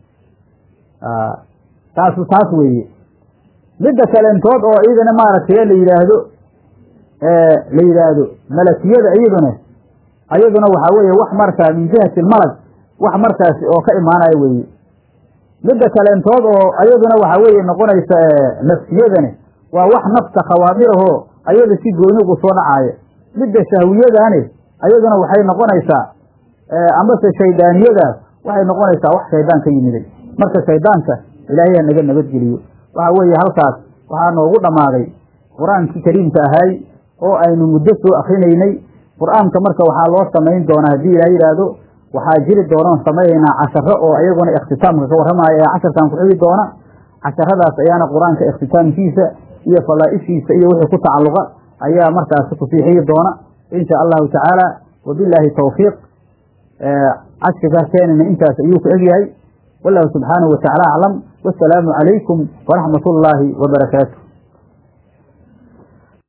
taasu taas weeye midda kaleentood oo iyadana maaragtay la yidhaahdo la yidhaahdo malakiyada iyaduna ayaduna waxaa weeye wax markaa min jihati lmalag wax markaasi oo ka imaanayo weeye midda kaleentood oo ayaduna waxaa weeye noqonaysa nafsiyadani waa wax nafta khawaadirahoo ayada si goonigu soo dhacaaya midda shahwiyadaani ayaduna waxay noqonaysaa amase shaydaaniyadaas waxay noqonaysaa wax shaydaan ka yimiday marka shaydaanka ilaahay ha naga nabadgeliyo waxa weeye halkaas waxaa noogu dhammaaday qur-aankii kariimka ahaay oo aynu muddo soo akrinaynay qur-aanka marka waxaa loo samayn doonaa haddii ilaah yidhaahdo waxaa jiri doonoon samaynaynaa casharo oo iyaguna ikhtitaamka ka warramaya ee casharkan ku xigi doona casharadaas ayaana qur-aanka ikhtitaamkiisa iyo falaa'ishiisa iyo wixii ku tacalluqa ayaa markaasi kusii xigi doona insha allahu tacaala wabilaahi tawfiiq cashirkaa keenana intaas ayuu ku egyahay wallahu subxaanahu watacaala aclam wasalaamu calaykum waraxmat ullaahi wabarakaatu